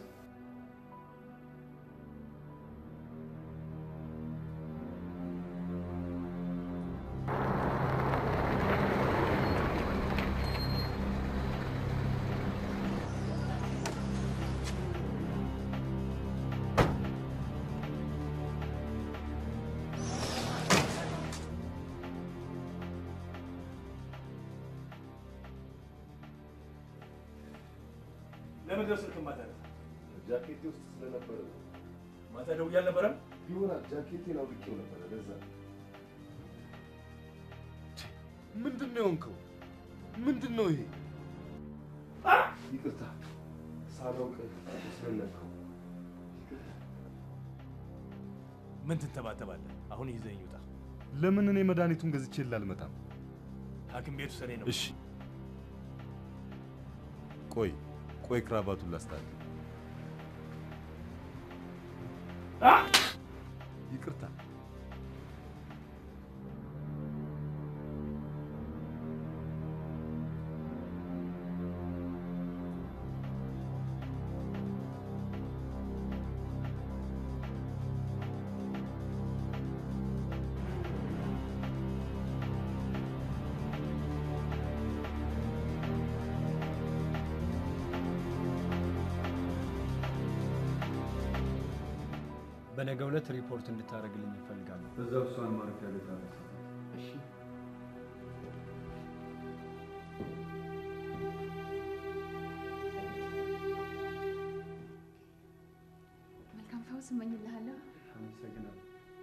S10: ለምን ደርስ ስልክ ማታነሳ?
S9: ጃኬቴ ውስጥ ስለነበረ ነው።
S10: ማታ ደውዬ አልነበረም?
S9: ይሆናል ጃኬቴን አውልቄው ነበረ። ለዛ ምንድን ነው የሆንከው? ምንድን ነው ይሄ? ይቅርታ ሳላውቅ ስለነካው።
S10: ምን ትንተባተባለህ? አሁን ይዘኝ ውጣ።
S6: ለምን እኔ መድኃኒቱን ገዝቼ ላልመጣም?
S10: ሐኪም ቤት ውሰደኝ ነው።
S6: እሺ ቆይ ቆይ፣ ክራባቱን ላስታል። ይቅርታ
S5: በነገው ዕለት ሪፖርት እንድታደርግልኝ እፈልጋለሁ።
S14: በዛው እሷን ማረፊያ ቤት አለ።
S5: እሺ።
S16: መልካም ፈውስ እመኝልሃለሁ።
S14: አመሰግናለሁ።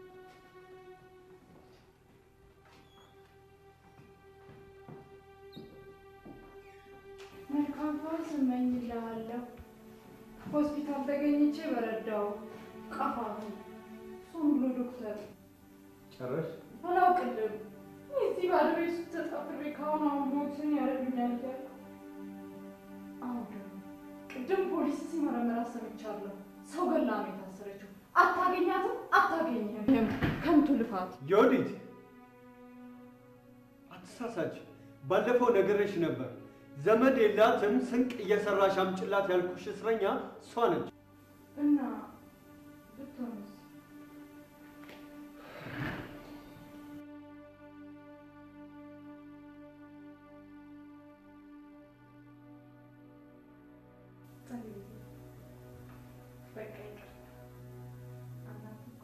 S8: መልካም ፈውስ እመኝልሃለሁ። ሆስፒታል ተገኝቼ በረዳው ቀፋፊ እሱም ብሎ ዶክተር
S14: ጨረሽ?
S8: አላውቅልም። እዚህ ባዶ ቤት ውስጥ ተጣፍሬ ከአሁን አሁን ቦክስን ያደርጉኛል እያልኩ አሁን ደግሞ ቅድም ፖሊስ ሲመረምራት ሰምቻለሁ። ሰው ገላ ነው የታሰረችው። አታገኛትም፣ አታገኝህም። ከንቱ ልፋት።
S5: ዮዲት አትሳሳች። ባለፈው ነግሬሽ ነበር። ዘመድ የላትም ስንቅ እየሰራሽ አምጭላት ያልኩሽ እስረኛ እሷ ነች።
S8: እና ብትሆንስ? በቃ ይቅርታ። አናት እኮ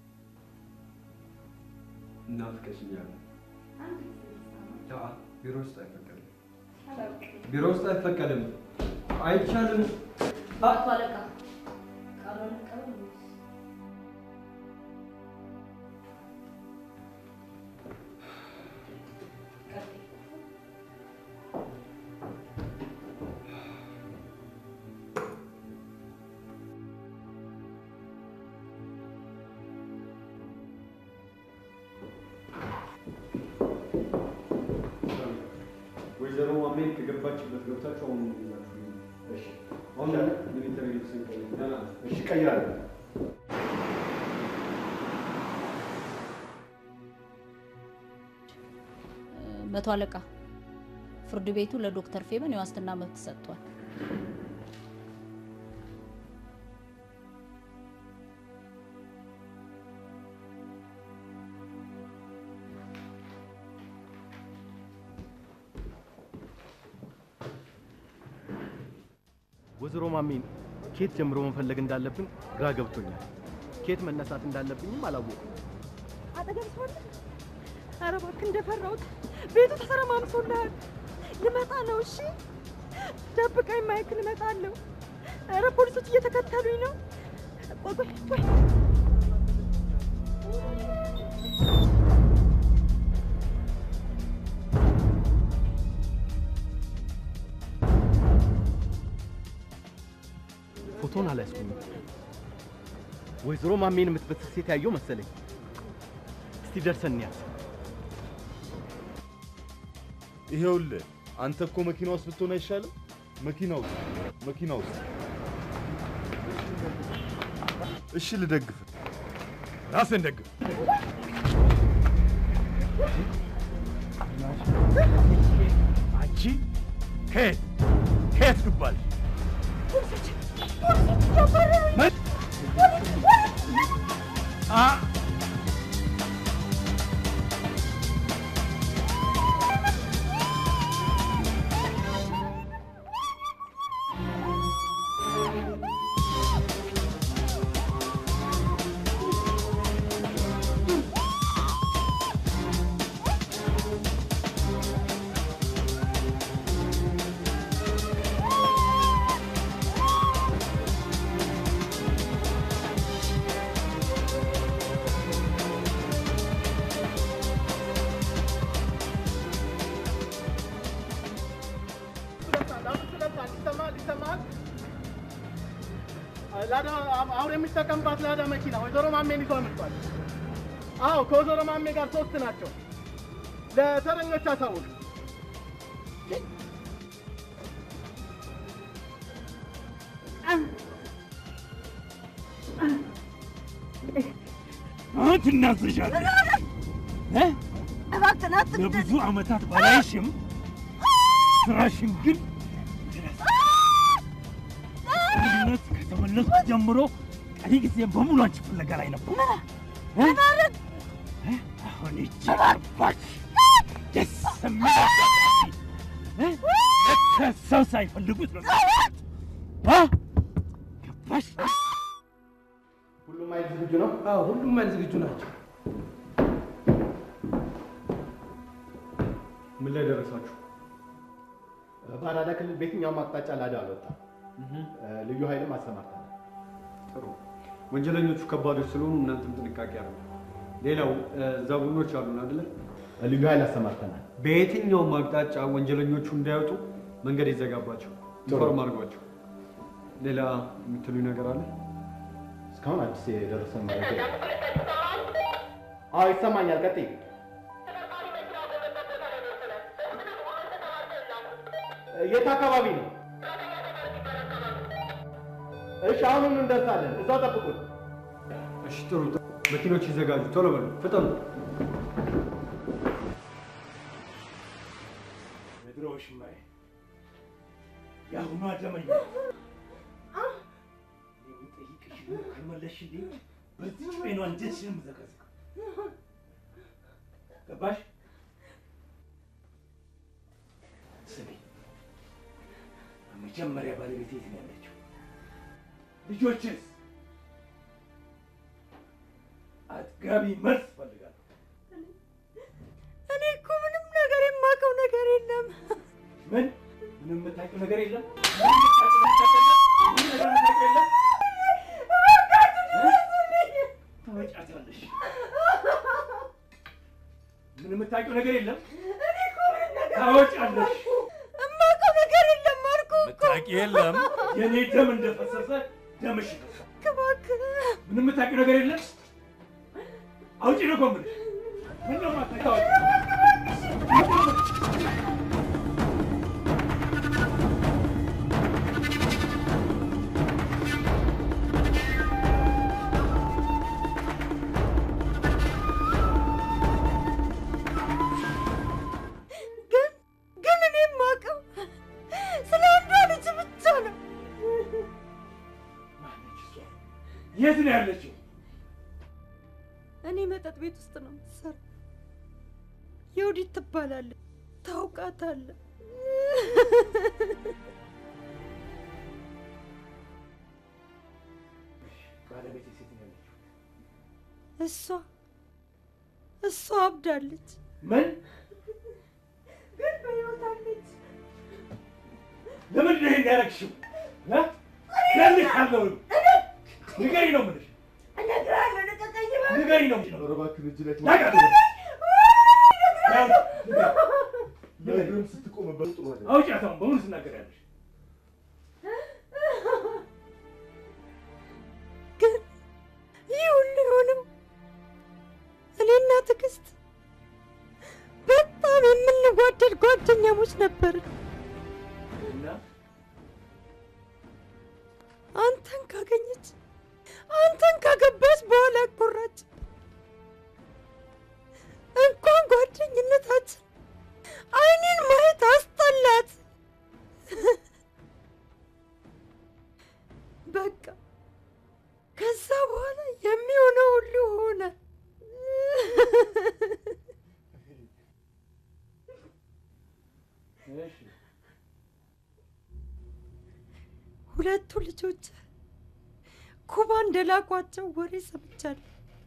S14: እናፍቀሽኛል።
S8: አንድ ጊዜ ይሰማል።
S14: አ ቢሮ ውስጥ አይፈቀድም።
S8: አላውቅም።
S14: ቢሮ ውስጥ አይፈቀድም። አይቻልም።
S18: አቶ አለቃ ቃሉን ቀበል ወይስ
S5: ወይዘሮ ማሜ ከገባችበት ገብታችሁ አሁን ይዛችሁ እሺ። አሁን ሚሊተሪ ልብስ ቀይር። እሺ፣ ቀይራለሁ።
S18: መቶ አለቃ ፍርድ ቤቱ ለዶክተር ፌበን የዋስትና መብት ሰጥቷል።
S4: ወይዘሮ ማሜን ኬት ጀምሮ መፈለግ እንዳለብን ግራ ገብቶኛል። ኬት መነሳት እንዳለብኝም አላወኩም።
S15: አጠገብ ሰው አለ? ኧረ እባክህ እንደፈራሁት ቤቱ ተሰረማምሶልሃል። ልመጣ ነው። እሺ ደብቀኝ ማይክል፣ እመጣለሁ። ኧረ ፖሊሶች እየተከተሉኝ ነው። ቆይ ቆይ ቆይ
S4: ፎቶን አልያዝኩኝም። ወይዘሮ ማሜን የምትበስስ ሴት ያየው መሰለኝ። እስቲ ደርሰን እንያት።
S6: ይሄውልህ አንተ እኮ መኪና ውስጥ ብትሆን አይሻልም? መኪና ውስጥ መኪና ውስጥ እሺ፣ ልደግፍ።
S10: ራስን ደግፍ። አንቺ ከየት ከየት ትባል?
S15: ፖሊሶች ፖሊሶች እያባረሩኝ ነው። ፖሊስ ፖሊስ
S10: አ
S19: ይሰማል ይሰማል ይሰማል። ላዳ አሁን የሚጠቀምባት ላዳ መኪና ወይዘሮ ማሜን ይዞ አምልጧል። አዎ ከወይዘሮ ማሜ ጋር ሶስት ናቸው። ለተረኞች አሳውቅ።
S12: አሁን ትናዘዣለሽ እ?
S15: እባክህን አትግደል።
S12: ለብዙ ዓመታት ባላይሽም ስራሽን ግን ነት ከተመለስኩ ጀምሮ ቀሪ ጊዜ በሙሉ አንቺ ፍለጋ ላይ ነበር። እ? እ? አሁን እጅ ገባች። ደስ የሚል አጋጣሚ እ? ለካ ሰው ሳይፈልጉት ነው እ? ገባሽ?
S19: ሁሉም ኃይል ዝግጁ ነው?
S11: አዎ ሁሉም ኃይል ዝግጁ ናቸው።
S5: ምን ላይ ደረሳችሁ?
S19: በአራዳ ክልል በየትኛውም አቅጣጫ ላዳ አልወጣም። ልዩ ኃይልም አሰማርተናል።
S5: ጥሩ። ወንጀለኞቹ ከባዶች ስለሆኑ እናንተም ጥንቃቄ አድርጉ። ሌላው ዛቡሎች አሉን አይደለ?
S19: ልዩ ኃይል አሰማርተናል።
S5: በየትኛውም አቅጣጫ ወንጀለኞቹ እንዳይወጡ መንገድ ይዘጋባቸው፣
S19: ጥሩ።
S5: ኢንፎርም አድርጓቸው። ሌላ የምትሉኝ ነገር አለ?
S19: እስካሁን አዲስ የደረሰን መረጃ የለም። አዎ ይሰማኛል። ቀጥይ። የት አካባቢ ነው? እሺ አሁኑን እንደርሳለን። እዛው ጠብቁን።
S5: እሺ ጥሩ። መኪኖች ይዘጋጁ፣ ቶሎ በሉ፣ ፍጠኑ።
S12: የድሮ ሽማዬ የአሁኗ ደመኛ የምጠይቅሽን ካልመለስሽልኝ በዚህ ጩቤ ነው አንጀትሽን የምዘቀዝቀው። ገባሽ? ስሚ፣ መጀመሪያ ባለቤቴ የት ነው ያለችው? ልጆችስ? አጥጋቢ መልስ እፈልጋለሁ።
S15: እኔ እኮ ምንም ነገር የማውቀው ነገር የለም።
S12: ምን ምንም የምታውቂው ነገር የለም? ምንም የምታውቂው ነገር የለም? ምንም ነገር የምታውቂው የለም? ታወጫታለሽ። ምንም የምታውቂው ነገር የለም? ታወጫለሽ።
S15: የማውቀው ነገር የለም አልኩህ እኮ።
S12: የምታውቂው የለም? የኔ ደም እንደፈሰሰ ደምሽ ይፈሳል።
S15: እባክህ
S12: ምንም የምታውቂው ነገር የለም? አውጪ ነው እኮ የምልሽ። ምነው የማታውቂው? አውጪ።
S15: ግን ግን እኔ የማውቀው ስለ አንዷ ልጅ ብቻ ነው።
S12: የት ነው ያለችው?
S15: እኔ መጠጥ ቤት ውስጥ ነው የምትሰራው። የውዲት ትባላለች። ታውቃታለህ?
S12: ባለቤቴ ሴት ነው ያለችው።
S15: እሷ እሷ አብዳለች።
S12: ምን?
S15: ግን በሕይወት አለች።
S12: ለምንድን ነው ይሄን ያደረግሽው? እ? እገልሻለሁ። ንገሪኝ ነው የምልሽ።
S15: እነግርሃለሁ፣ ልቀቀኝ እባክህ።
S12: ንገሪኝ ነው የምልሽ።
S19: ኧረ እባክህ እጅ ላይ
S12: ታውቃለህ?
S19: ለእግርም ስትቆምበት ጥሩ አይደለም።
S12: አውጪያት አሁን በሙሉ ትናገሪያለሽ።
S15: ግን ይህ ሁሉ የሆነው እኔና ትዕግስት በጣም የምንዋደድ ጓደኛሞች ነበርን።
S12: እና
S15: አንተን ካገኘች አንተን ካገባች በኋላ ኮራች። እንኳን ጓደኝነታችን አይኔን ማየት አስጠላት። በቃ ከዛ በኋላ የሚሆነው ሁሉ ሆነ።
S12: እሺ
S15: ሁለቱ ልጆች ኩባ እንደላኳቸው ወሬ ሰምቻለሁ።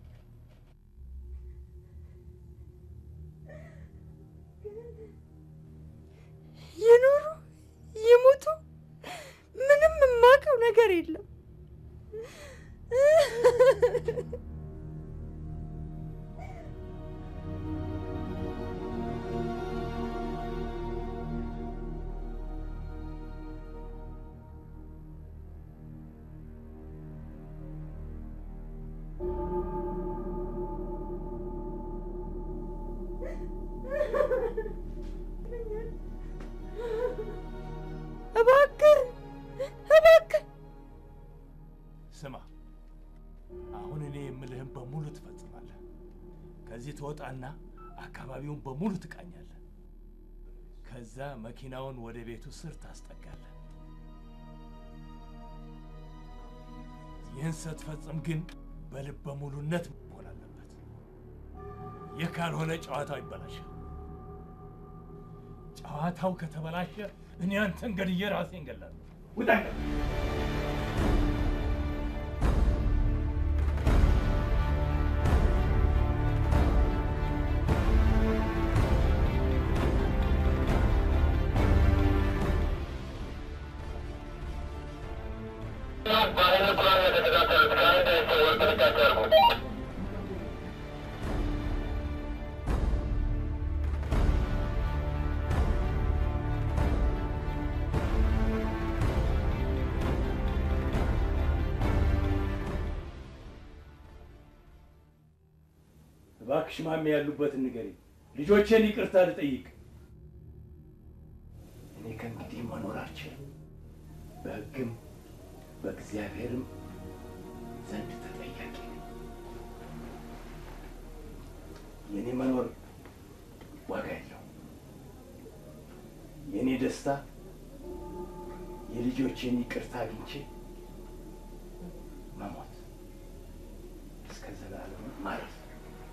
S15: ይኑሩ ይሙቱ ምንም የማውቀው ነገር የለም።
S10: ከዚህ ትወጣና አካባቢውን በሙሉ ትቃኛለህ። ከዛ መኪናውን ወደ ቤቱ ስር ታስጠጋለህ። ይህን ስትፈጽም ግን በልበ ሙሉነት መሆን አለበት። ይህ ካልሆነ ጨዋታው ይበላሻል። ጨዋታው ከተበላሸ እኔ አንተን ገድዬ ራሴን ገላለሁ። ውጣ! እባክሽ ማሜ ያሉበትን ንገሪኝ። ልጆቼን ይቅርታ ልጠይቅ። እኔ ከእንግዲህ መኖር አልችልም። በሕግም በእግዚአብሔርም ዘንድ ተጠያቂ ነኝ። የእኔ መኖር ዋጋ የለው። የእኔ ደስታ የልጆቼን ይቅርታ አግኝቼ መሞት እስከ ዘላለም ማለት ነው።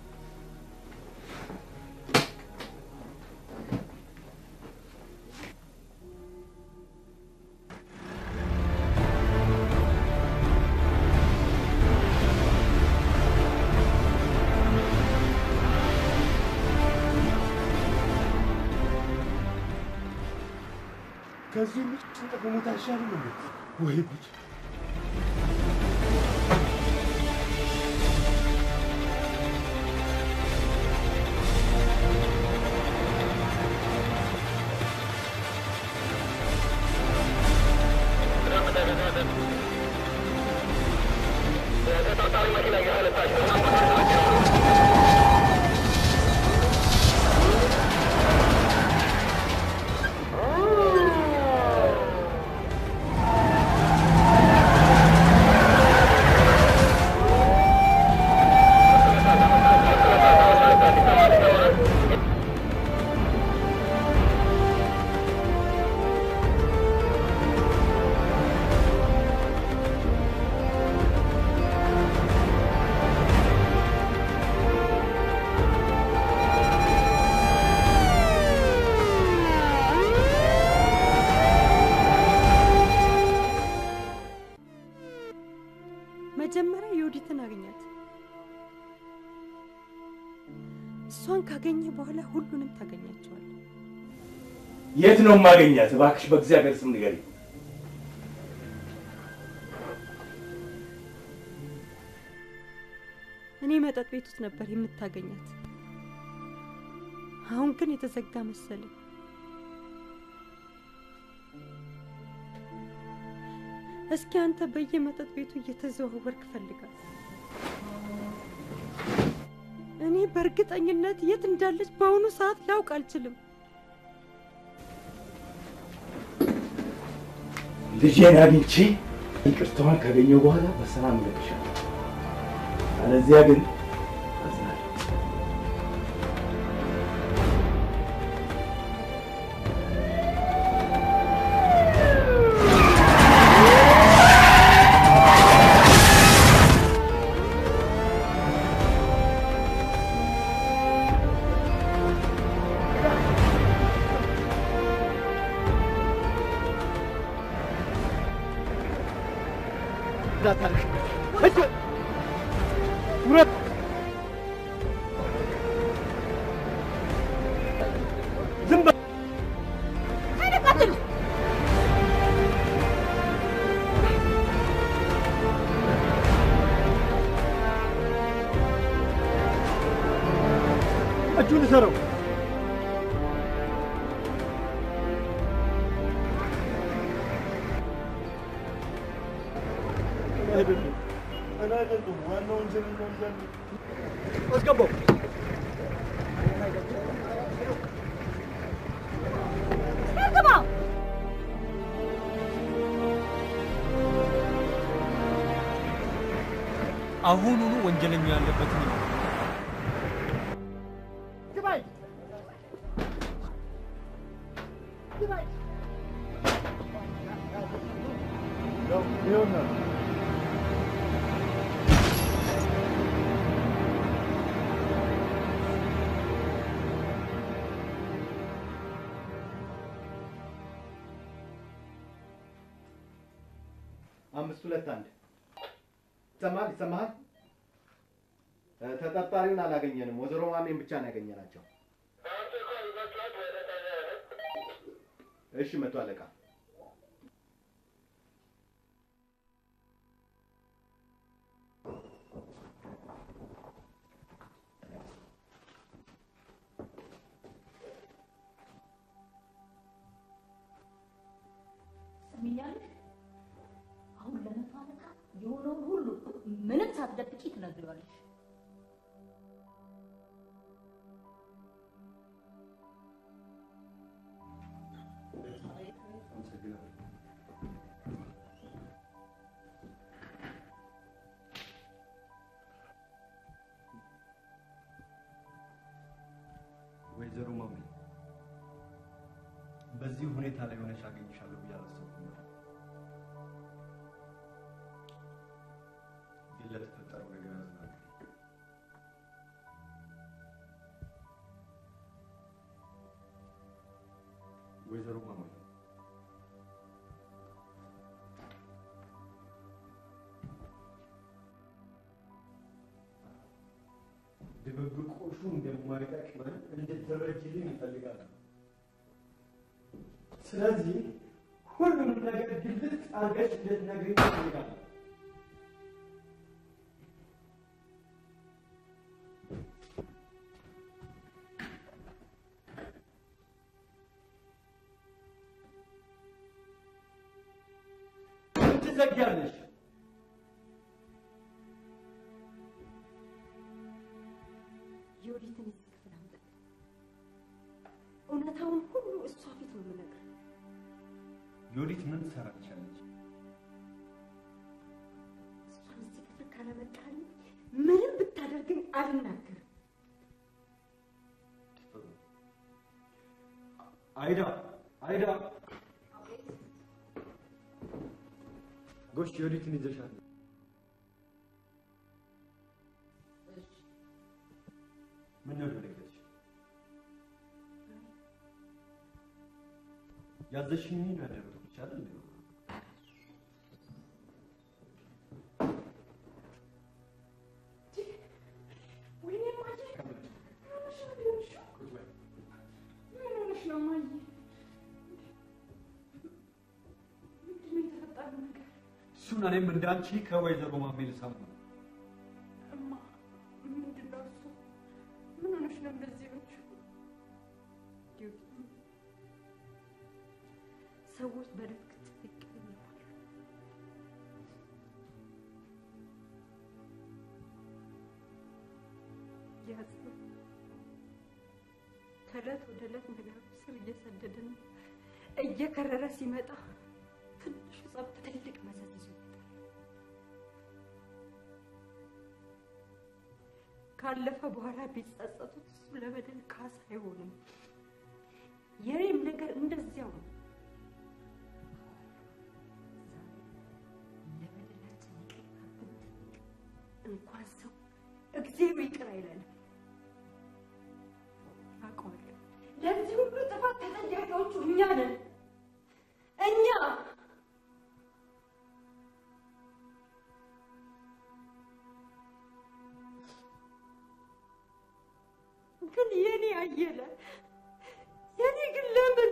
S6: ከዚህ ሁሉ ጭንቀት መሞት አይሻልም እንዴ? ወይ ጉድ!
S15: መጀመሪያ የወዲትን አገኛት። እሷን ካገኘ በኋላ ሁሉንም ታገኛቸዋል።
S10: የት ነው የማገኛት? እባክሽ በእግዚአብሔር ስም ንገሪኝ።
S15: እኔ መጠጥ ቤት ውስጥ ነበር የምታገኛት። አሁን ግን የተዘጋ መሰለኝ። እስኪ አንተ በየመጠጥ ቤቱ እየተዘዋወርክ ፈልጋት። እኔ በእርግጠኝነት የት እንዳለች በአሁኑ ሰዓት ላውቅ አልችልም።
S10: ልጄን አግኝቼ ይቅርታዋን ካገኘው በኋላ በሰላም እለቅሻለሁ። አለዚያ ግን አዝናለሁ።
S19: እንዳታልሽ እጅ ውረድ። ዝም በል እጁን እሰረው። አይደለም እኔ አይደለም ዋናው ወንጀለኛ እንዳለ አስገባው።
S5: አሁኑኑ ወንጀለኛ ያለበትን
S6: ይኸውና
S4: አምስት ሁለት አንድ ይሰማል ይሰማሃል? እ፣ ተጠርጣሪውን አላገኘንም። ወይዘሮ ማሜን ብቻ ነው ያገኘናቸው። እሺ መቶ አለቃ
S18: ትሰሚኛለሽ? አሁን ለመቶ አለቃ የሆነውን ሁሉ ምንም ሳትደብቂ ትነግሪዋለሽ።
S14: ወይዘሮ ማሜ በዚህ ሁኔታ ላይ ሆነሽ አገኝሻለሁ ብዬ አላሰብኩም ነበር። ግን ለተፈጠረው ነገር አዝናለሁ። ወይዘሮ ማሜ ድብብቆሹ እንደማይጠቅመን እንድትረጅልኝ ይፈልጋል። ስለዚህ ሁሉንም ነገር ግልጽ አድርገሽ እንድትነግሪኝ ይፈልጋል። ምን ትዘጊያለሽ?
S15: የወዲትን እዚህ ክፍል አምጣት። እውነታውን ሁሉ እሷ ፊት ነው የምነግርህ።
S14: ዮዲት ምን ትሰራልሻለች?
S15: እሷን እዚህ ክፍል ካላመጣልኝ ምንም ብታደርግኝ አልናገርም።
S14: አይዳ አይዳ፣ ጎሽ ዮዲትን ይዘሻል። ምን ነው ደነገጥሽ? ያዘሽኝ ያደረግኩሽ አይደል?
S8: ወይኔ ማየ ምን ሆነሽ ነው የሆንሽው? ምን ሆነሽ ነው ማየ? ምንድን ነው የተፈጠረው ነገር?
S14: እሱን እኔም እንዳንቺ ከወይዘሮ ማሜ ልሰማ ነው።
S8: እማ ምንድን ነው እሱ? ምን ሆነሽ ነው እንደዚህ የሆንሽው?
S15: ሰዎች በድብቅ ይቀየማሉ። ያዝነው ከዕለት ወደ ዕለት ነገሩ ስር እየሰደደ ነው። እየከረረ ሲመጣ ትንሹ ጸብ ትልቅ መዘዝ ይዞ ይመጣል። ካለፈ በኋላ ቢጸጸቱት እሱ ለበደል ካሳ አይሆንም። የኔም ነገር እንደዚያው ነው። ለበደላችን ይቅር ብንጠይቅ እንኳን ሰው እግዚአብሔር ይቅር አይለንም። አውቀዋለሁ። ለዚህ ሁሉ ጥፋት ተጠያቂዎቹ እኛ ነን። እኛ ግን የኔ አየለ የኔ ግን ለምን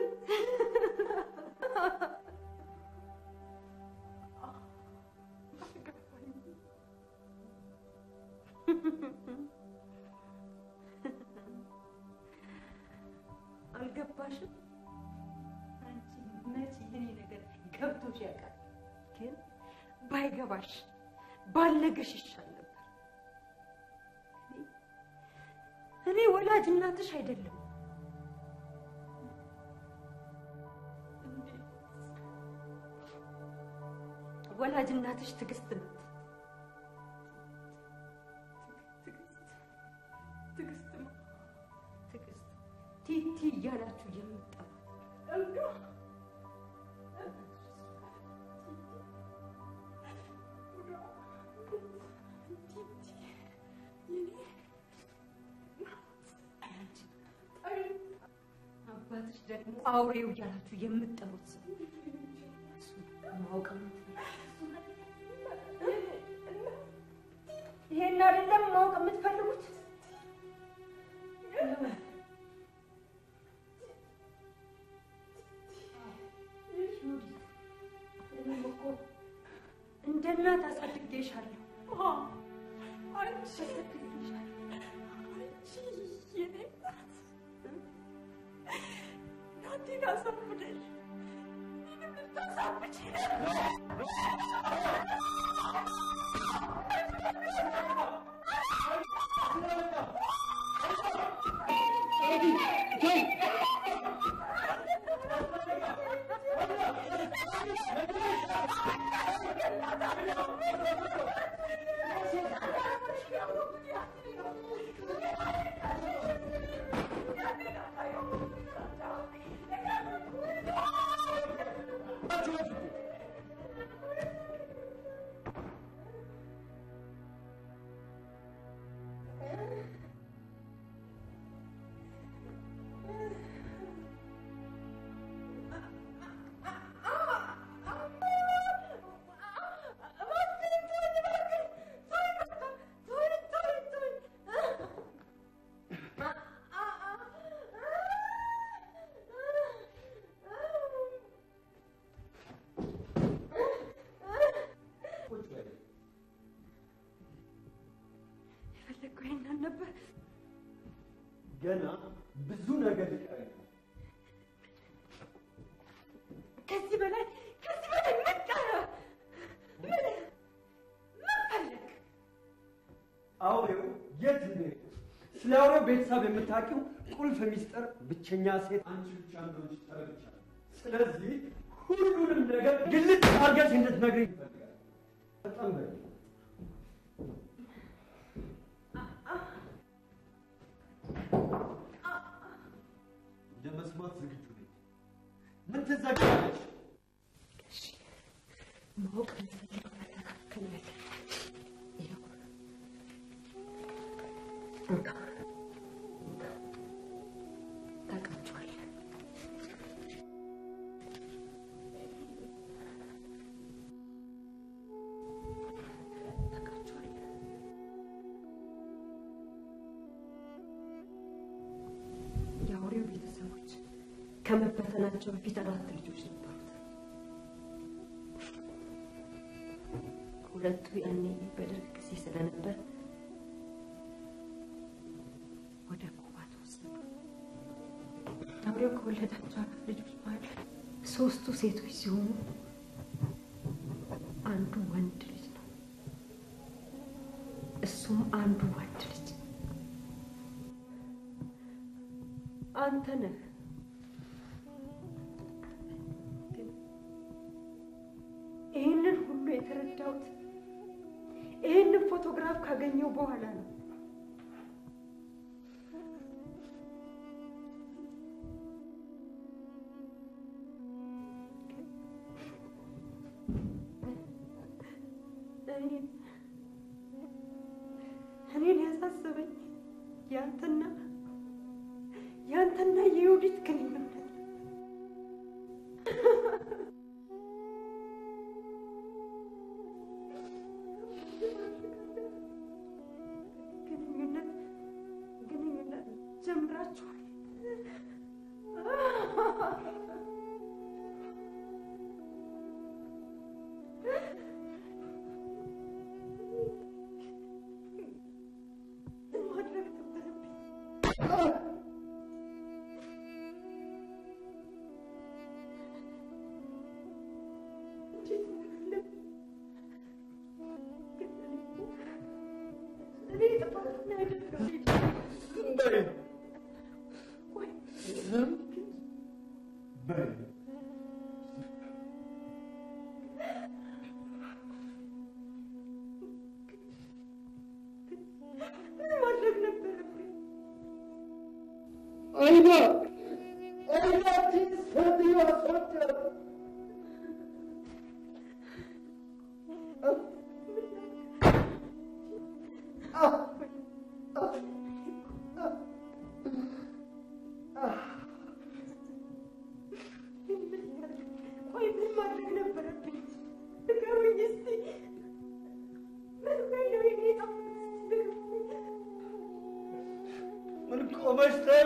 S15: አልገባሽም? አንቺ መቼ የኔ ነገር ገብቶሽ ያውቃል? ግን ባይገባሽ ባልነግርሽ ይሻል ነበር። እኔ- እኔ ወላጅ እናትሽ አይደለም። ወላጅ እናትሽ ትዕግስት ናት። ትዕግስት ነው። ትዕግስት ቲቲ እያላችሁ የምጠራት
S8: እንዶ
S20: አውሬው እያላችሁ የምትጠሩት ሰው እሱን ማወቅ ይሄን አይደለም ማወቅ የምትፈልጉት? እኔም እኮ እንደ እናት አሳድጌሻለሁ። አንቺ
S2: እናቴን አሳብደሽ እኔንም ልታሳብጪ ነበር።
S20: የፈለግከው ይሄንን ነበር።
S5: ገና ብዙ ነገር ይቀረኛል።
S20: ከዚህ በላይ ከዚህ በላይ ምን ቀረ? ምን ምን ፈለግ?
S5: አውሬው የት እንደሄደ ስለ አውሬው ቤተሰብ የምታውቂው ቁልፍ ሚስጥር ብቸኛ ሴት አንቺ ብቻ እንደሆንሽ ተረድቻለሁ። ስለዚህ ሁሉንም ነገር ግልጽ አድርገሽ እንድትነግሪኝ ይፈልጋል። በጣም በይ። ለመስማት ዝግጁ ነኝ። ምን ትዘጋለች?
S20: ማወቅ የምትፈልገው ነገር ከነገ ይኸው እንካ ታውቃቸዋለህ። ታውቃቸዋለህ። የአውሬው ቤተሰቦች ከመበተናቸው በፊት አራት ልጆች ነበሩት። ሁለቱ ያኔ በደርግ ጊዜ ስለነበር ወደ ኩባ ተወሰዱ። አውሬው ከወለዳቸው አራት ልጆች መሀል ሶስቱ ሴቶች ሲሆኑ አንዱ ወንድ ልጅ ነው። እሱም አንዱ ወንድ ልጅ አንተ ነህ። ግን ይህንን ሁሉ የተረዳሁት ይህንን ፎቶግራፍ ካገኘው በኋላ ነው። እኔን እኔን ያሳሰበኝ ያንተና ያንተና የዮዲት ግንኙነት ግንኙነት ግንኙነት ጀምራችኋል። ማድረግ ነበረብኝ። እኔ ጥፋተኛ አይደለሁም።
S5: ዝም በይ።
S20: ማድረግ ነበረብኝ።
S2: አይዳ አይዳ ሴትዮ አስወጣ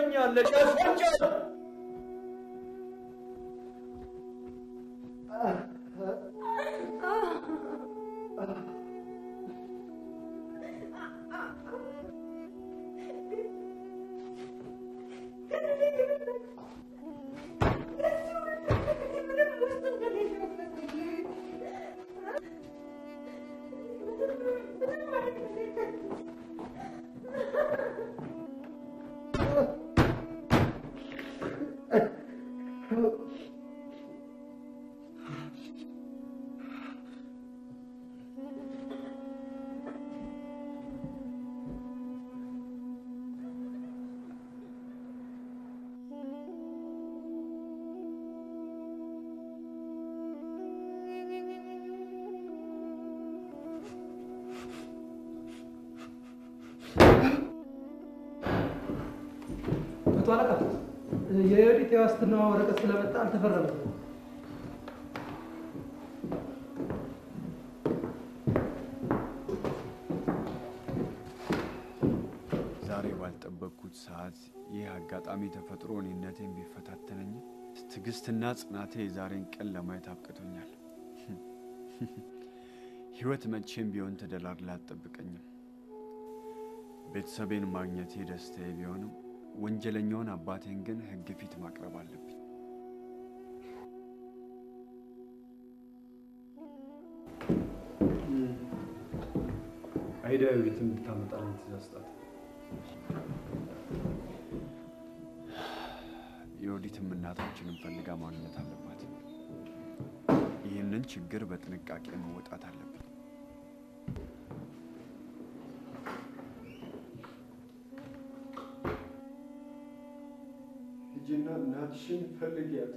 S5: ትሆኛለሽ። ያስፈጫል።
S19: መቶ አለቃ የዮዲት የዋስትና ወረቀት ስለመጣ አልተፈረመም።
S14: ዛሬ ባልጠበቅኩት ሰዓት ይህ አጋጣሚ ተፈጥሮ እኔነቴን ቢፈታተነኝ ትዕግስትና ጽናቴ የዛሬን ቀን ለማየት አብቅቶኛል። ህይወት መቼም ቢሆን ተደላድላ አትጠብቀኝም። ቤተሰቤን ማግኘቴ ደስታዬ ቢሆንም ወንጀለኛውን አባቴን ግን ህግ ፊት ማቅረብ አለብኝ።
S5: አይዳ ቤት እንድታመጣልኝ ትእዛዝ ስጣት።
S14: የወዲትም እናታችንን ፈልጋ ማግኘት አለባት። ይህንን ችግር በጥንቃቄ መወጣት አለብን።
S5: ሂጂና እናትሽን ፈልጊያት።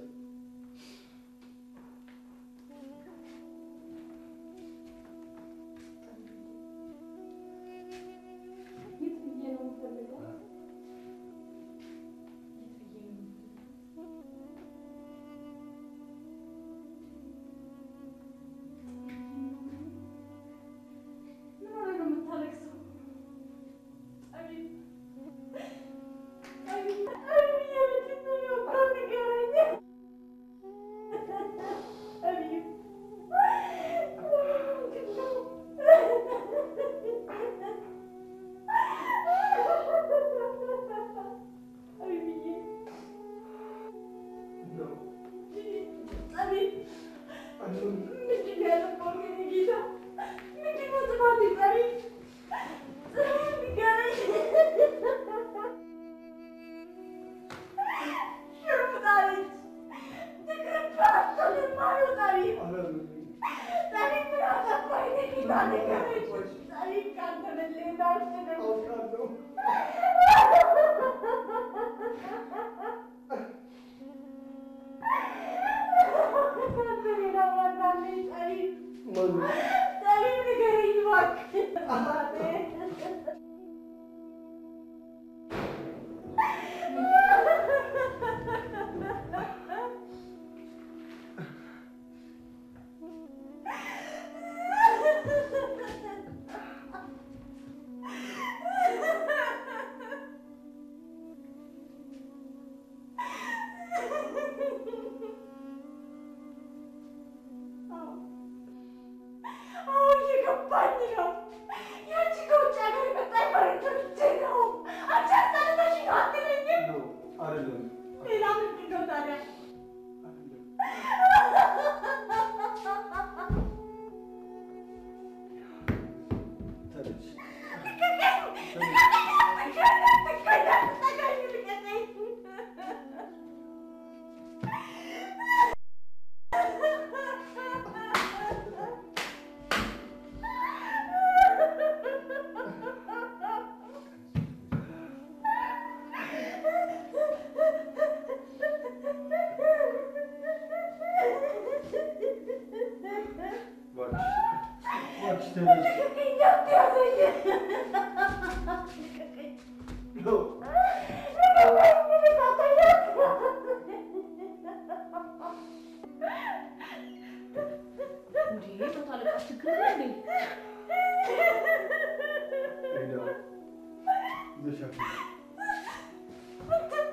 S5: ይዘሻት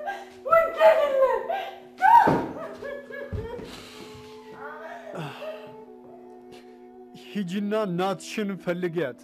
S21: ሂጂና እናትሽን ፈልጊያት።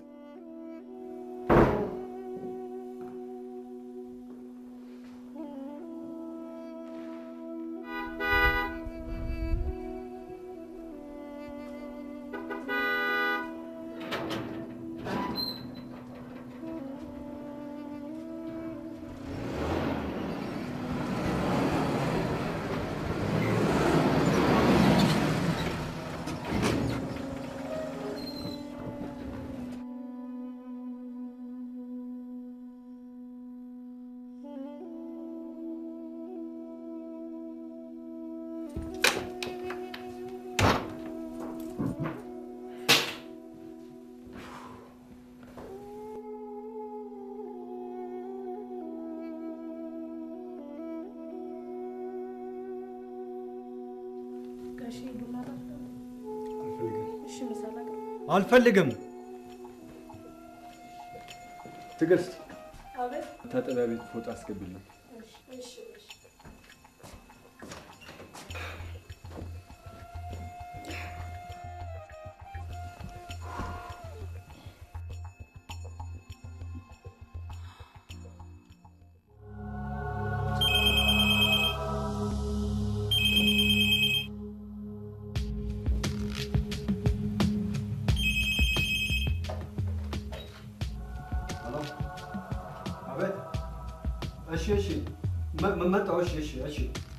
S17: ጋሼ ቡና ጠጣ። እሺ ምሳ ላቅርብ?
S5: አልፈልግም።
S21: ትዕግስት
S17: አቤት።
S21: መታጠቢያ ቤት ፎጣ አስገቢልኝ።
S17: እሺ እሺ እሺ።
S5: ሄሎ አቤት። እሺ እሺ፣ መ- መ- መጣሁ። እሺ እሺ እሺ።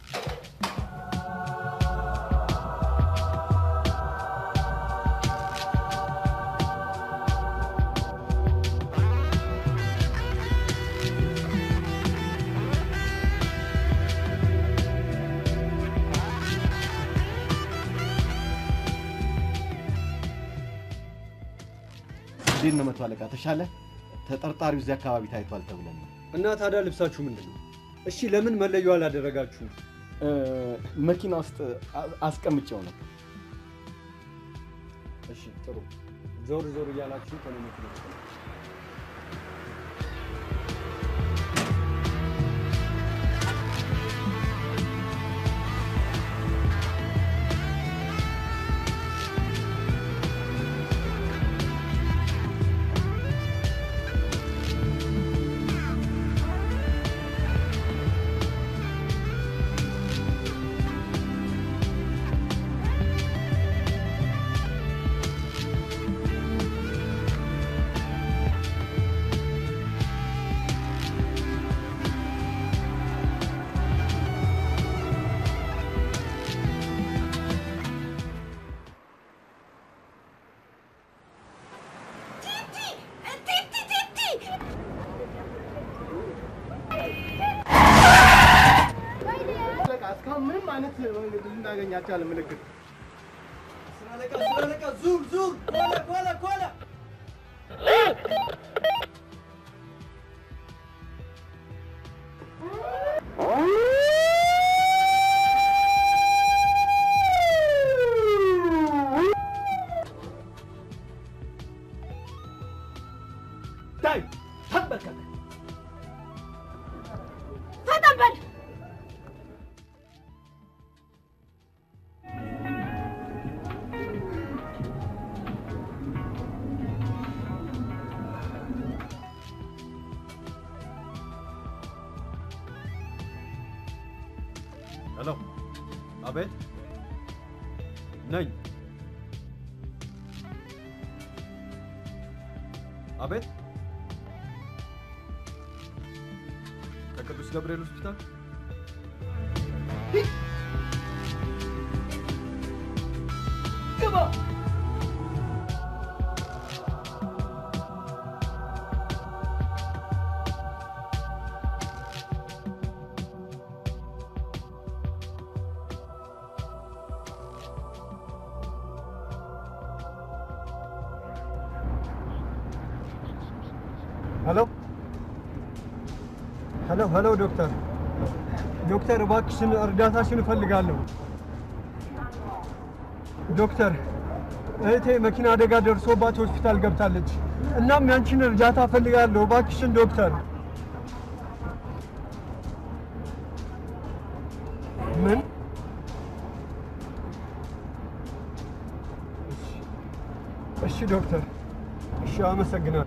S4: እንዴት ነው መቶ አለቃ ተሻለ? ተጠርጣሪው እዚህ አካባቢ ታይቷል ተብለን ነው።
S5: እና ታዲያ ልብሳችሁ ምንድን ነው? እሺ ለምን መለዮ አላደረጋችሁም?
S4: መኪና ውስጥ አ- አስቀምጬው ነው።
S5: እሺ ጥሩ። ዞር ዞር እያላችሁ ከኔ መኪና ውስጥ ነው።
S19: አለቃ እስካሁን ምንም አይነት ልናገኝ አልቻለም ምልክት
S5: ዙር ዙር ኮለ ኮለ ኮለ
S19: ዳይ ተንበርከክ
S2: ፈጠን በል
S5: ሄሎ አቤት ነኝ አቤት ከቅዱስ ገብርኤል ሆስፒታል
S19: ግባ
S5: ሄሎ ሄሎ ሄሎ ዶክተር ዶክተር እባክሽን እርዳታሽን እፈልጋለሁ ዶክተር እህቴ መኪና አደጋ ደርሶባት ሆስፒታል ገብታለች እናም ያንቺን እርዳታ እፈልጋለሁ እባክሽን ዶክተር ምን
S3: እሺ ዶክተር፣ እሺ አመሰግናለሁ።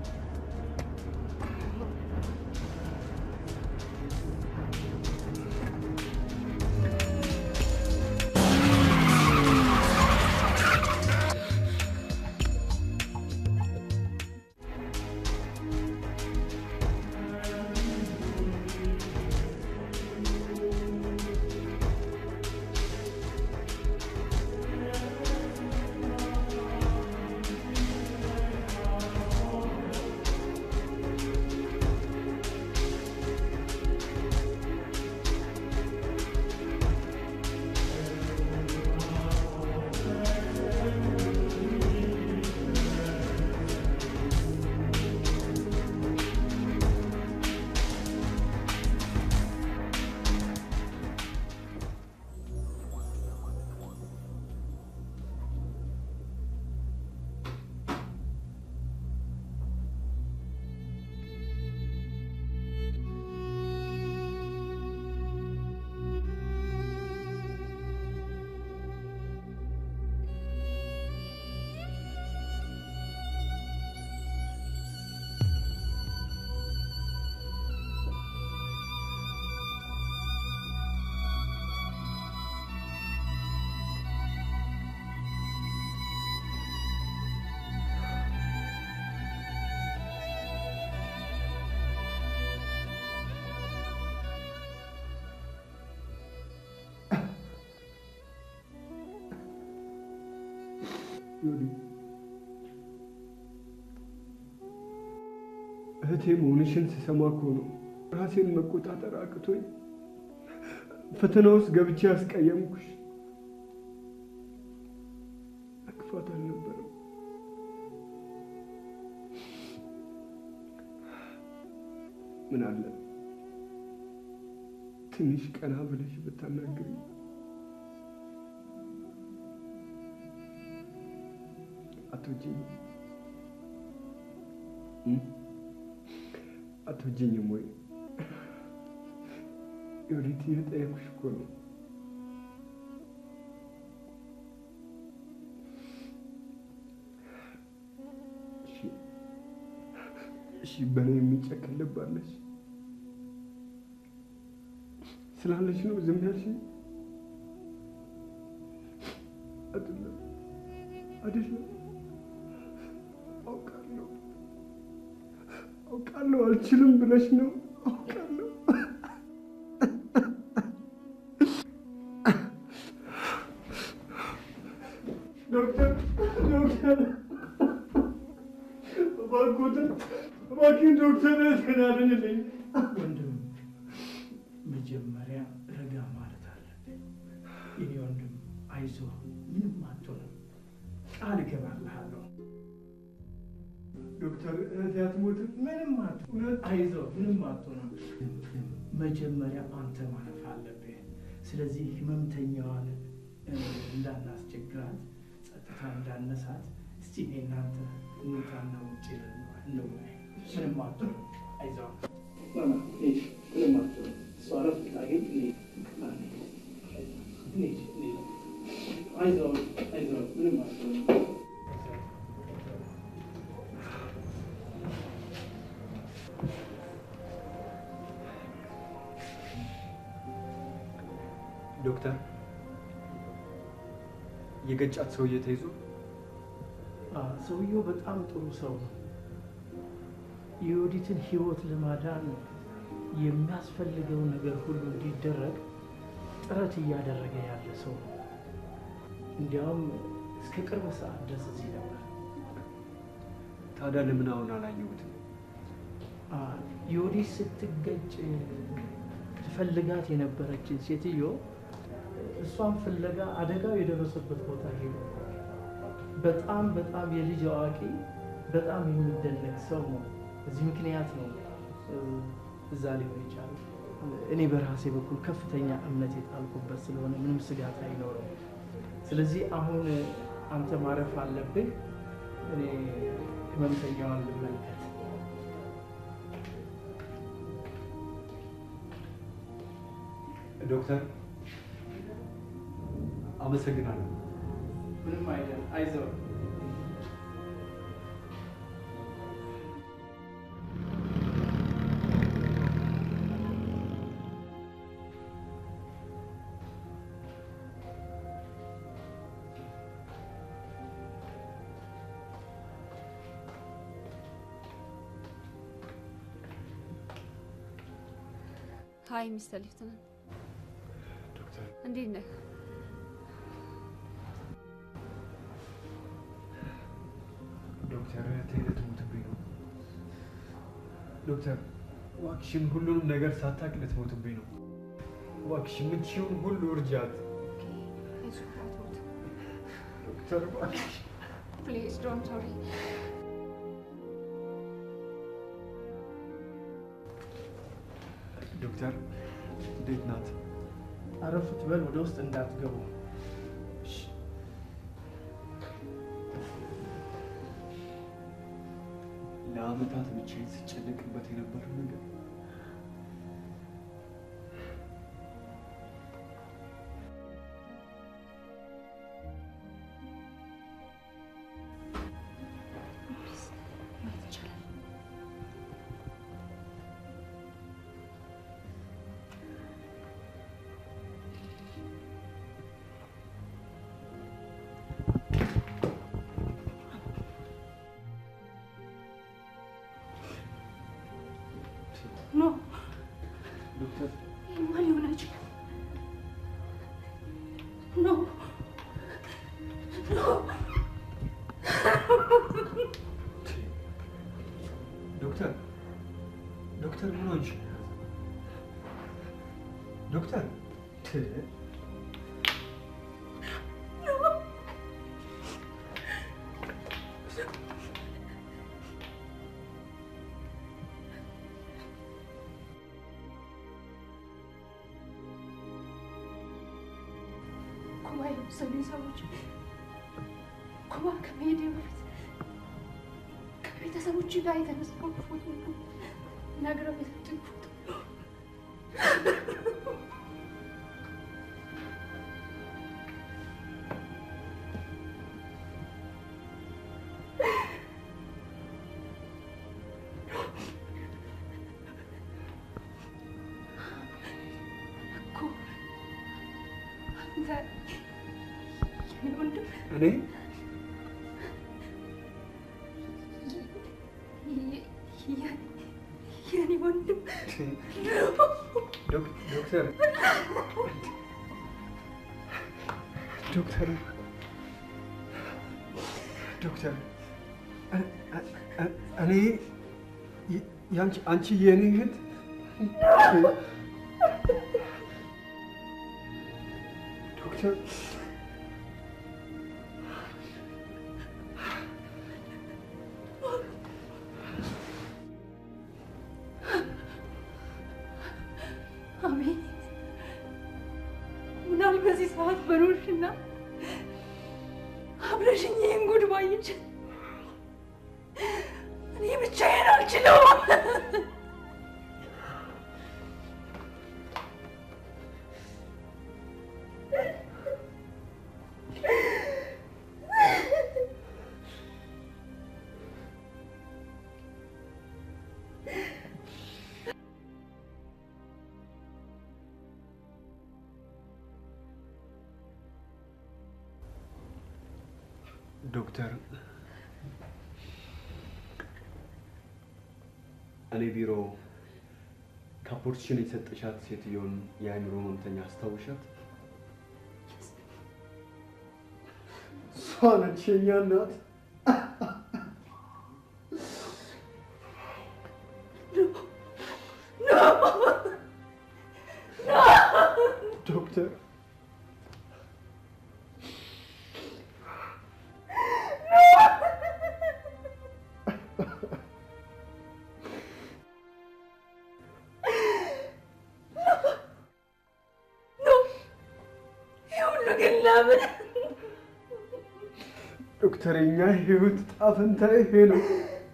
S3: ዮዲ እህቴ መሆንሽን ስሰማ እኮ ነው ራሴን መቆጣጠር አቅቶኝ ፈተና ውስጥ ገብቼ ያስቀየምኩሽ። ክፋት አልነበረም። ምን አለ ትንሽ ቀና ብለሽ ብታናግሪኝ። አትወጂኝም? አትወጂኝም ወይ? ዮዲት እየጠየኩሽ እኮ ነው። እሺ፣ እሺ፣ በእኔ የሚጨክን ልብ አለሽ ስላለሽ ነው ዝም ያልሽኝ? አይደለም አይደለም አውቃለሁ አውቃለሁ አልችልም ብለሽ ነው አውቃለሁ ዶክተር ዶክተር እባክዎትን እባክህን ዶክተር ተናደንልኝ
S12: ወንድም መጀመሪያ ረጋ ማለት አለብን። የኔ ወንድም አይዞህ፣ ምንም አትሆንም። ቃል እገባልሃለሁ።
S3: ዶክተር እህቴ አትሞትም?
S12: ምንም አትሆንም። አይዞህ፣ ምንም አትሆንም። መጀመሪያ አንተ ማለፍ አለብህ። ስለዚህ ህመምተኛዋን እ፣ እንዳናስቸግራት፣ ጸጥታ እንዳነሳት፣ እስቲ እኔ እናንተ እንውጣና ውጭ እንወያይ። ምንም አትሆንም። አይዞህ ማማ፣ ሂድ፣ ምንም አትሆንም። እሷ እረፍት ታገኝ። ሂድ፣ ሂድ፣ ሂድ። አይዞህ፣ አይዞህ፣ ምንም አትሆንም።
S3: ዶክተር የገጫት ሰውዬ ተይዞ
S12: አ፣ ሰውየው በጣም ጥሩ ሰው ነው። የዮዲትን ህይወት ለማዳን የሚያስፈልገው ነገር ሁሉ እንዲደረግ ጥረት እያደረገ ያለ ሰው ነው። እንዲያውም እስከ ቅርብ ሰዓት ድረስ እዚህ ነበር።
S3: ታዲያ ለምን አሁን አላየሁትም?
S12: አ፣ ዮዲት ስትገጭ ትፈልጋት የነበረችን ሴትዮ እሷን ፍለጋ አደጋው የደረሰበት ቦታ ሄዱ። በጣም በጣም የልጅ አዋቂ በጣም የሚደነቅ ሰው ነው። በዚህ ምክንያት ነው እ፣ እዛ ሊሆን የቻለው። እኔ በራሴ በኩል ከፍተኛ እምነት የጣልኩበት ስለሆነ ምንም ስጋት አይኖርም። ስለዚህ አሁን አንተ ማረፍ አለብህ። እኔ ህመምተኛዋን ልመልከት።
S3: ዶክተር አመሰግናለሁ።
S12: ምንም አይደል፣ አይዞህ።
S16: ሀይ ሚስተር ሊፍትናንት፣
S3: ዶክተር
S16: እንዴት ነህ?
S3: ዶክተር እህቴ ልትሞትብኝ ነው። ዶክተር እባክሽን ሁሉንም ነገር ሳታውቅ ልትሞትብኝ ነው። እባክሽ የምትችይውን ሁሉ እርጃት።
S16: አይዞህ አትሞት።
S3: ዶክተር እባክሽ
S16: ፕሊዝ ዶንት ወሪ።
S3: ዶክተር እንዴት ናት?
S19: አረፍ ትበል፣ ወደ ውስጥ እንዳትገቡ።
S3: ለአመታት ብቻዬን ስጨነቅበት የነበረው ነገር
S16: ማየት ይቻላል።
S8: ኖ
S3: ዶክተር
S8: ይህማ ሊሆን አይችልም። ኖ ኖ
S3: ዶክተር ዶክተር ምን ሆንሽ? ዶክተር ት-
S8: ኩባ የወሰዱኝ ሰዎች ኩባ ከመሄዴ በፊት ከቤተሰቦች ጋር የተነሳው ፎቶ ነው ነግረው የሰጡኝ ፎቶ እኮ አንተ የኔ ወንድም
S3: እኔ
S8: የ- የ- የኔ ወንድም
S3: ዶክ- ዶክተር ዶክተር ዶክተር እ- እ- እ- እኔ የ- ያንቺ አንቺ የኔ እህት ዶክተር
S8: አሜን። ምናል በዚህ ሰዓት በኖርሽና አብረሽኝ ይህን ጉድ ባየች እኔ ብቻዬን አልችለውም።
S3: ዶክተር እኔ ቢሮ ካፖርትሽን የሰጠሻት ሴትዮን የአእምሮ ህመምተኛ አስታውሻት? እሷ ነች የእኛ እናት። ዶክተር
S8: ይህ ሁሉ ግን ለምን?
S3: ዶክተር የኛ ህይወት ዕጣ ፈንታ ይሄ ነው።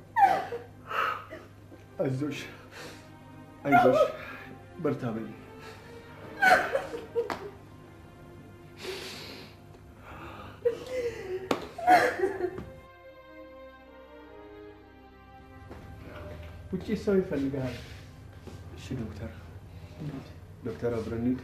S3: አይዞሽ አይዞሽ፣ በርታ በይ። ውጭ ሰው ይፈልግሃል። እሺ ዶክተር፣ ዶክተር አብረን እንሂድ።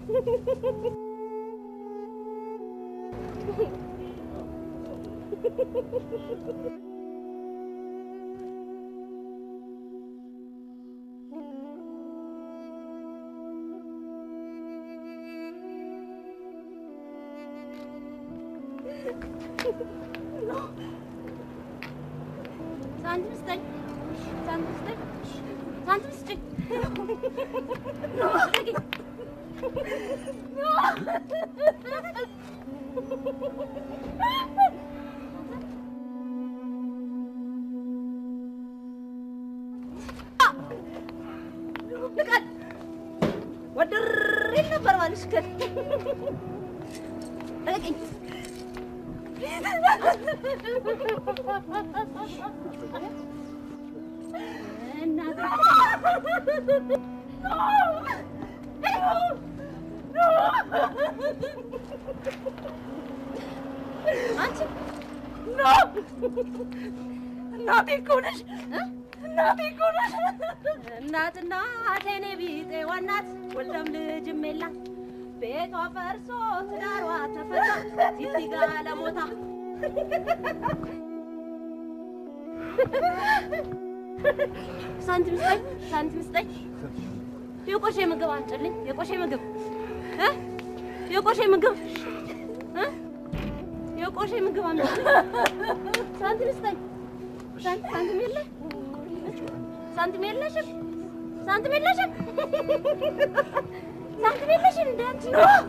S13: ሳንቲም ስጠኝ፣ ሳንቲም ስጠኝ፣ ሳንቲም ስጠኝ።
S22: ንቀል ወድሬ ነበር ማለሽ ከል ልቀቂኝ።
S13: አንቺ እናቴ እኮ ነሽ፣ እናቴ እኮ ነሽ።
S22: እናትና አቴኔ ቢጤ ዋናት ወልደም ልጅም የላት ቤቷ ፈርሶ ትዳሯ ተፈታ ሲቲጋ ለሞታ
S13: ሳንቲም ስጠኝ፣ ሳንቲም ስጠኝ። የቆሼ ምግብ አምጪልኝ፣ የቆሼ ምግብ እ የቆሼ ምግብ እ የቆሼ ምግብ አምጪልኝ። ሳንቲም ስጠኝ። ሳንቲም ሳንቲም የለ ሳንቲም የለሽም፣ ሳንቲም የለሽም፣ ሳንቲም የለሽም። እንደ አንቺ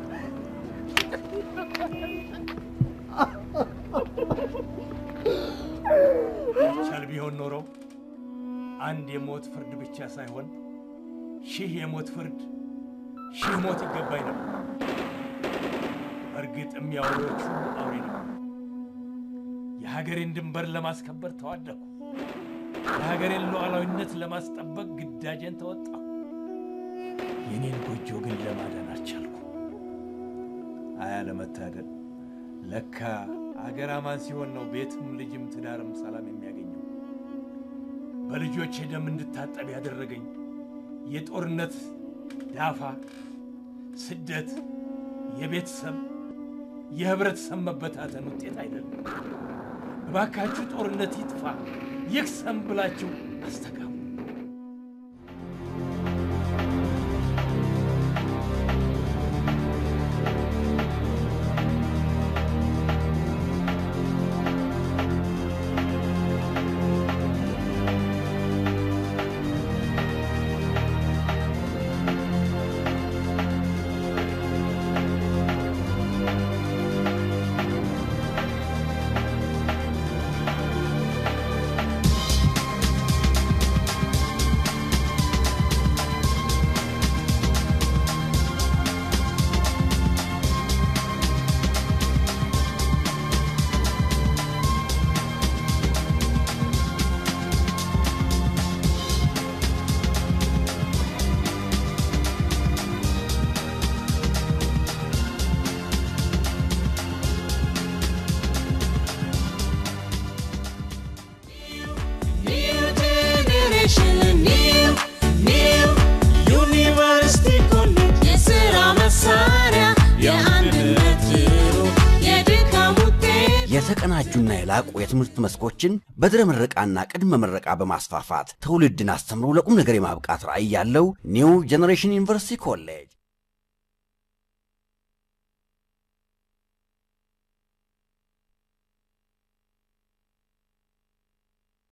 S10: ቻል ቢሆን ኖሮ አንድ የሞት ፍርድ ብቻ ሳይሆን ሺህ የሞት ፍርድ ሺህ ሞት ይገባኝ ነበር። እርግጥ የሚያወሮቹ አውሬ ነው። የሀገሬን ድንበር ለማስከበር ተዋደኩ። የሀገሬን ሉዓላዊነት ለማስጠበቅ ግዳጄን ተወጣሁ። የኔን ጎጆ ግን ለማዳን አልቻልኩ። አያ ለመታደል ለካ አገር አማን ሲሆን ነው ቤትም ልጅም ትዳርም ሰላም የሚያገኘው። በልጆቼ ደም እንድታጠብ ያደረገኝ የጦርነት ዳፋ፣ ስደት፣ የቤተሰብ የህብረተሰብ መበታተን ውጤት አይደለም። እባካችሁ ጦርነት ይጥፋ ይክሰም ብላችሁ አስተጋቡ።
S23: New generation, new, new ዩኒቨርሲቲ ኮሌጅ የሥራ መሳሪያ የአንድነት ዜሮ የድካም ውጤት
S24: የተቀናጁና የላቁ የትምህርት መስኮችን በድረ ምረቃና ቅድመ ምረቃ በማስፋፋት ትውልድን አስተምሮ ለቁም ነገር የማብቃት ራዕይ ያለው ኒው ጄኔሬሽን ዩኒቨርሲቲ ኮሌጅ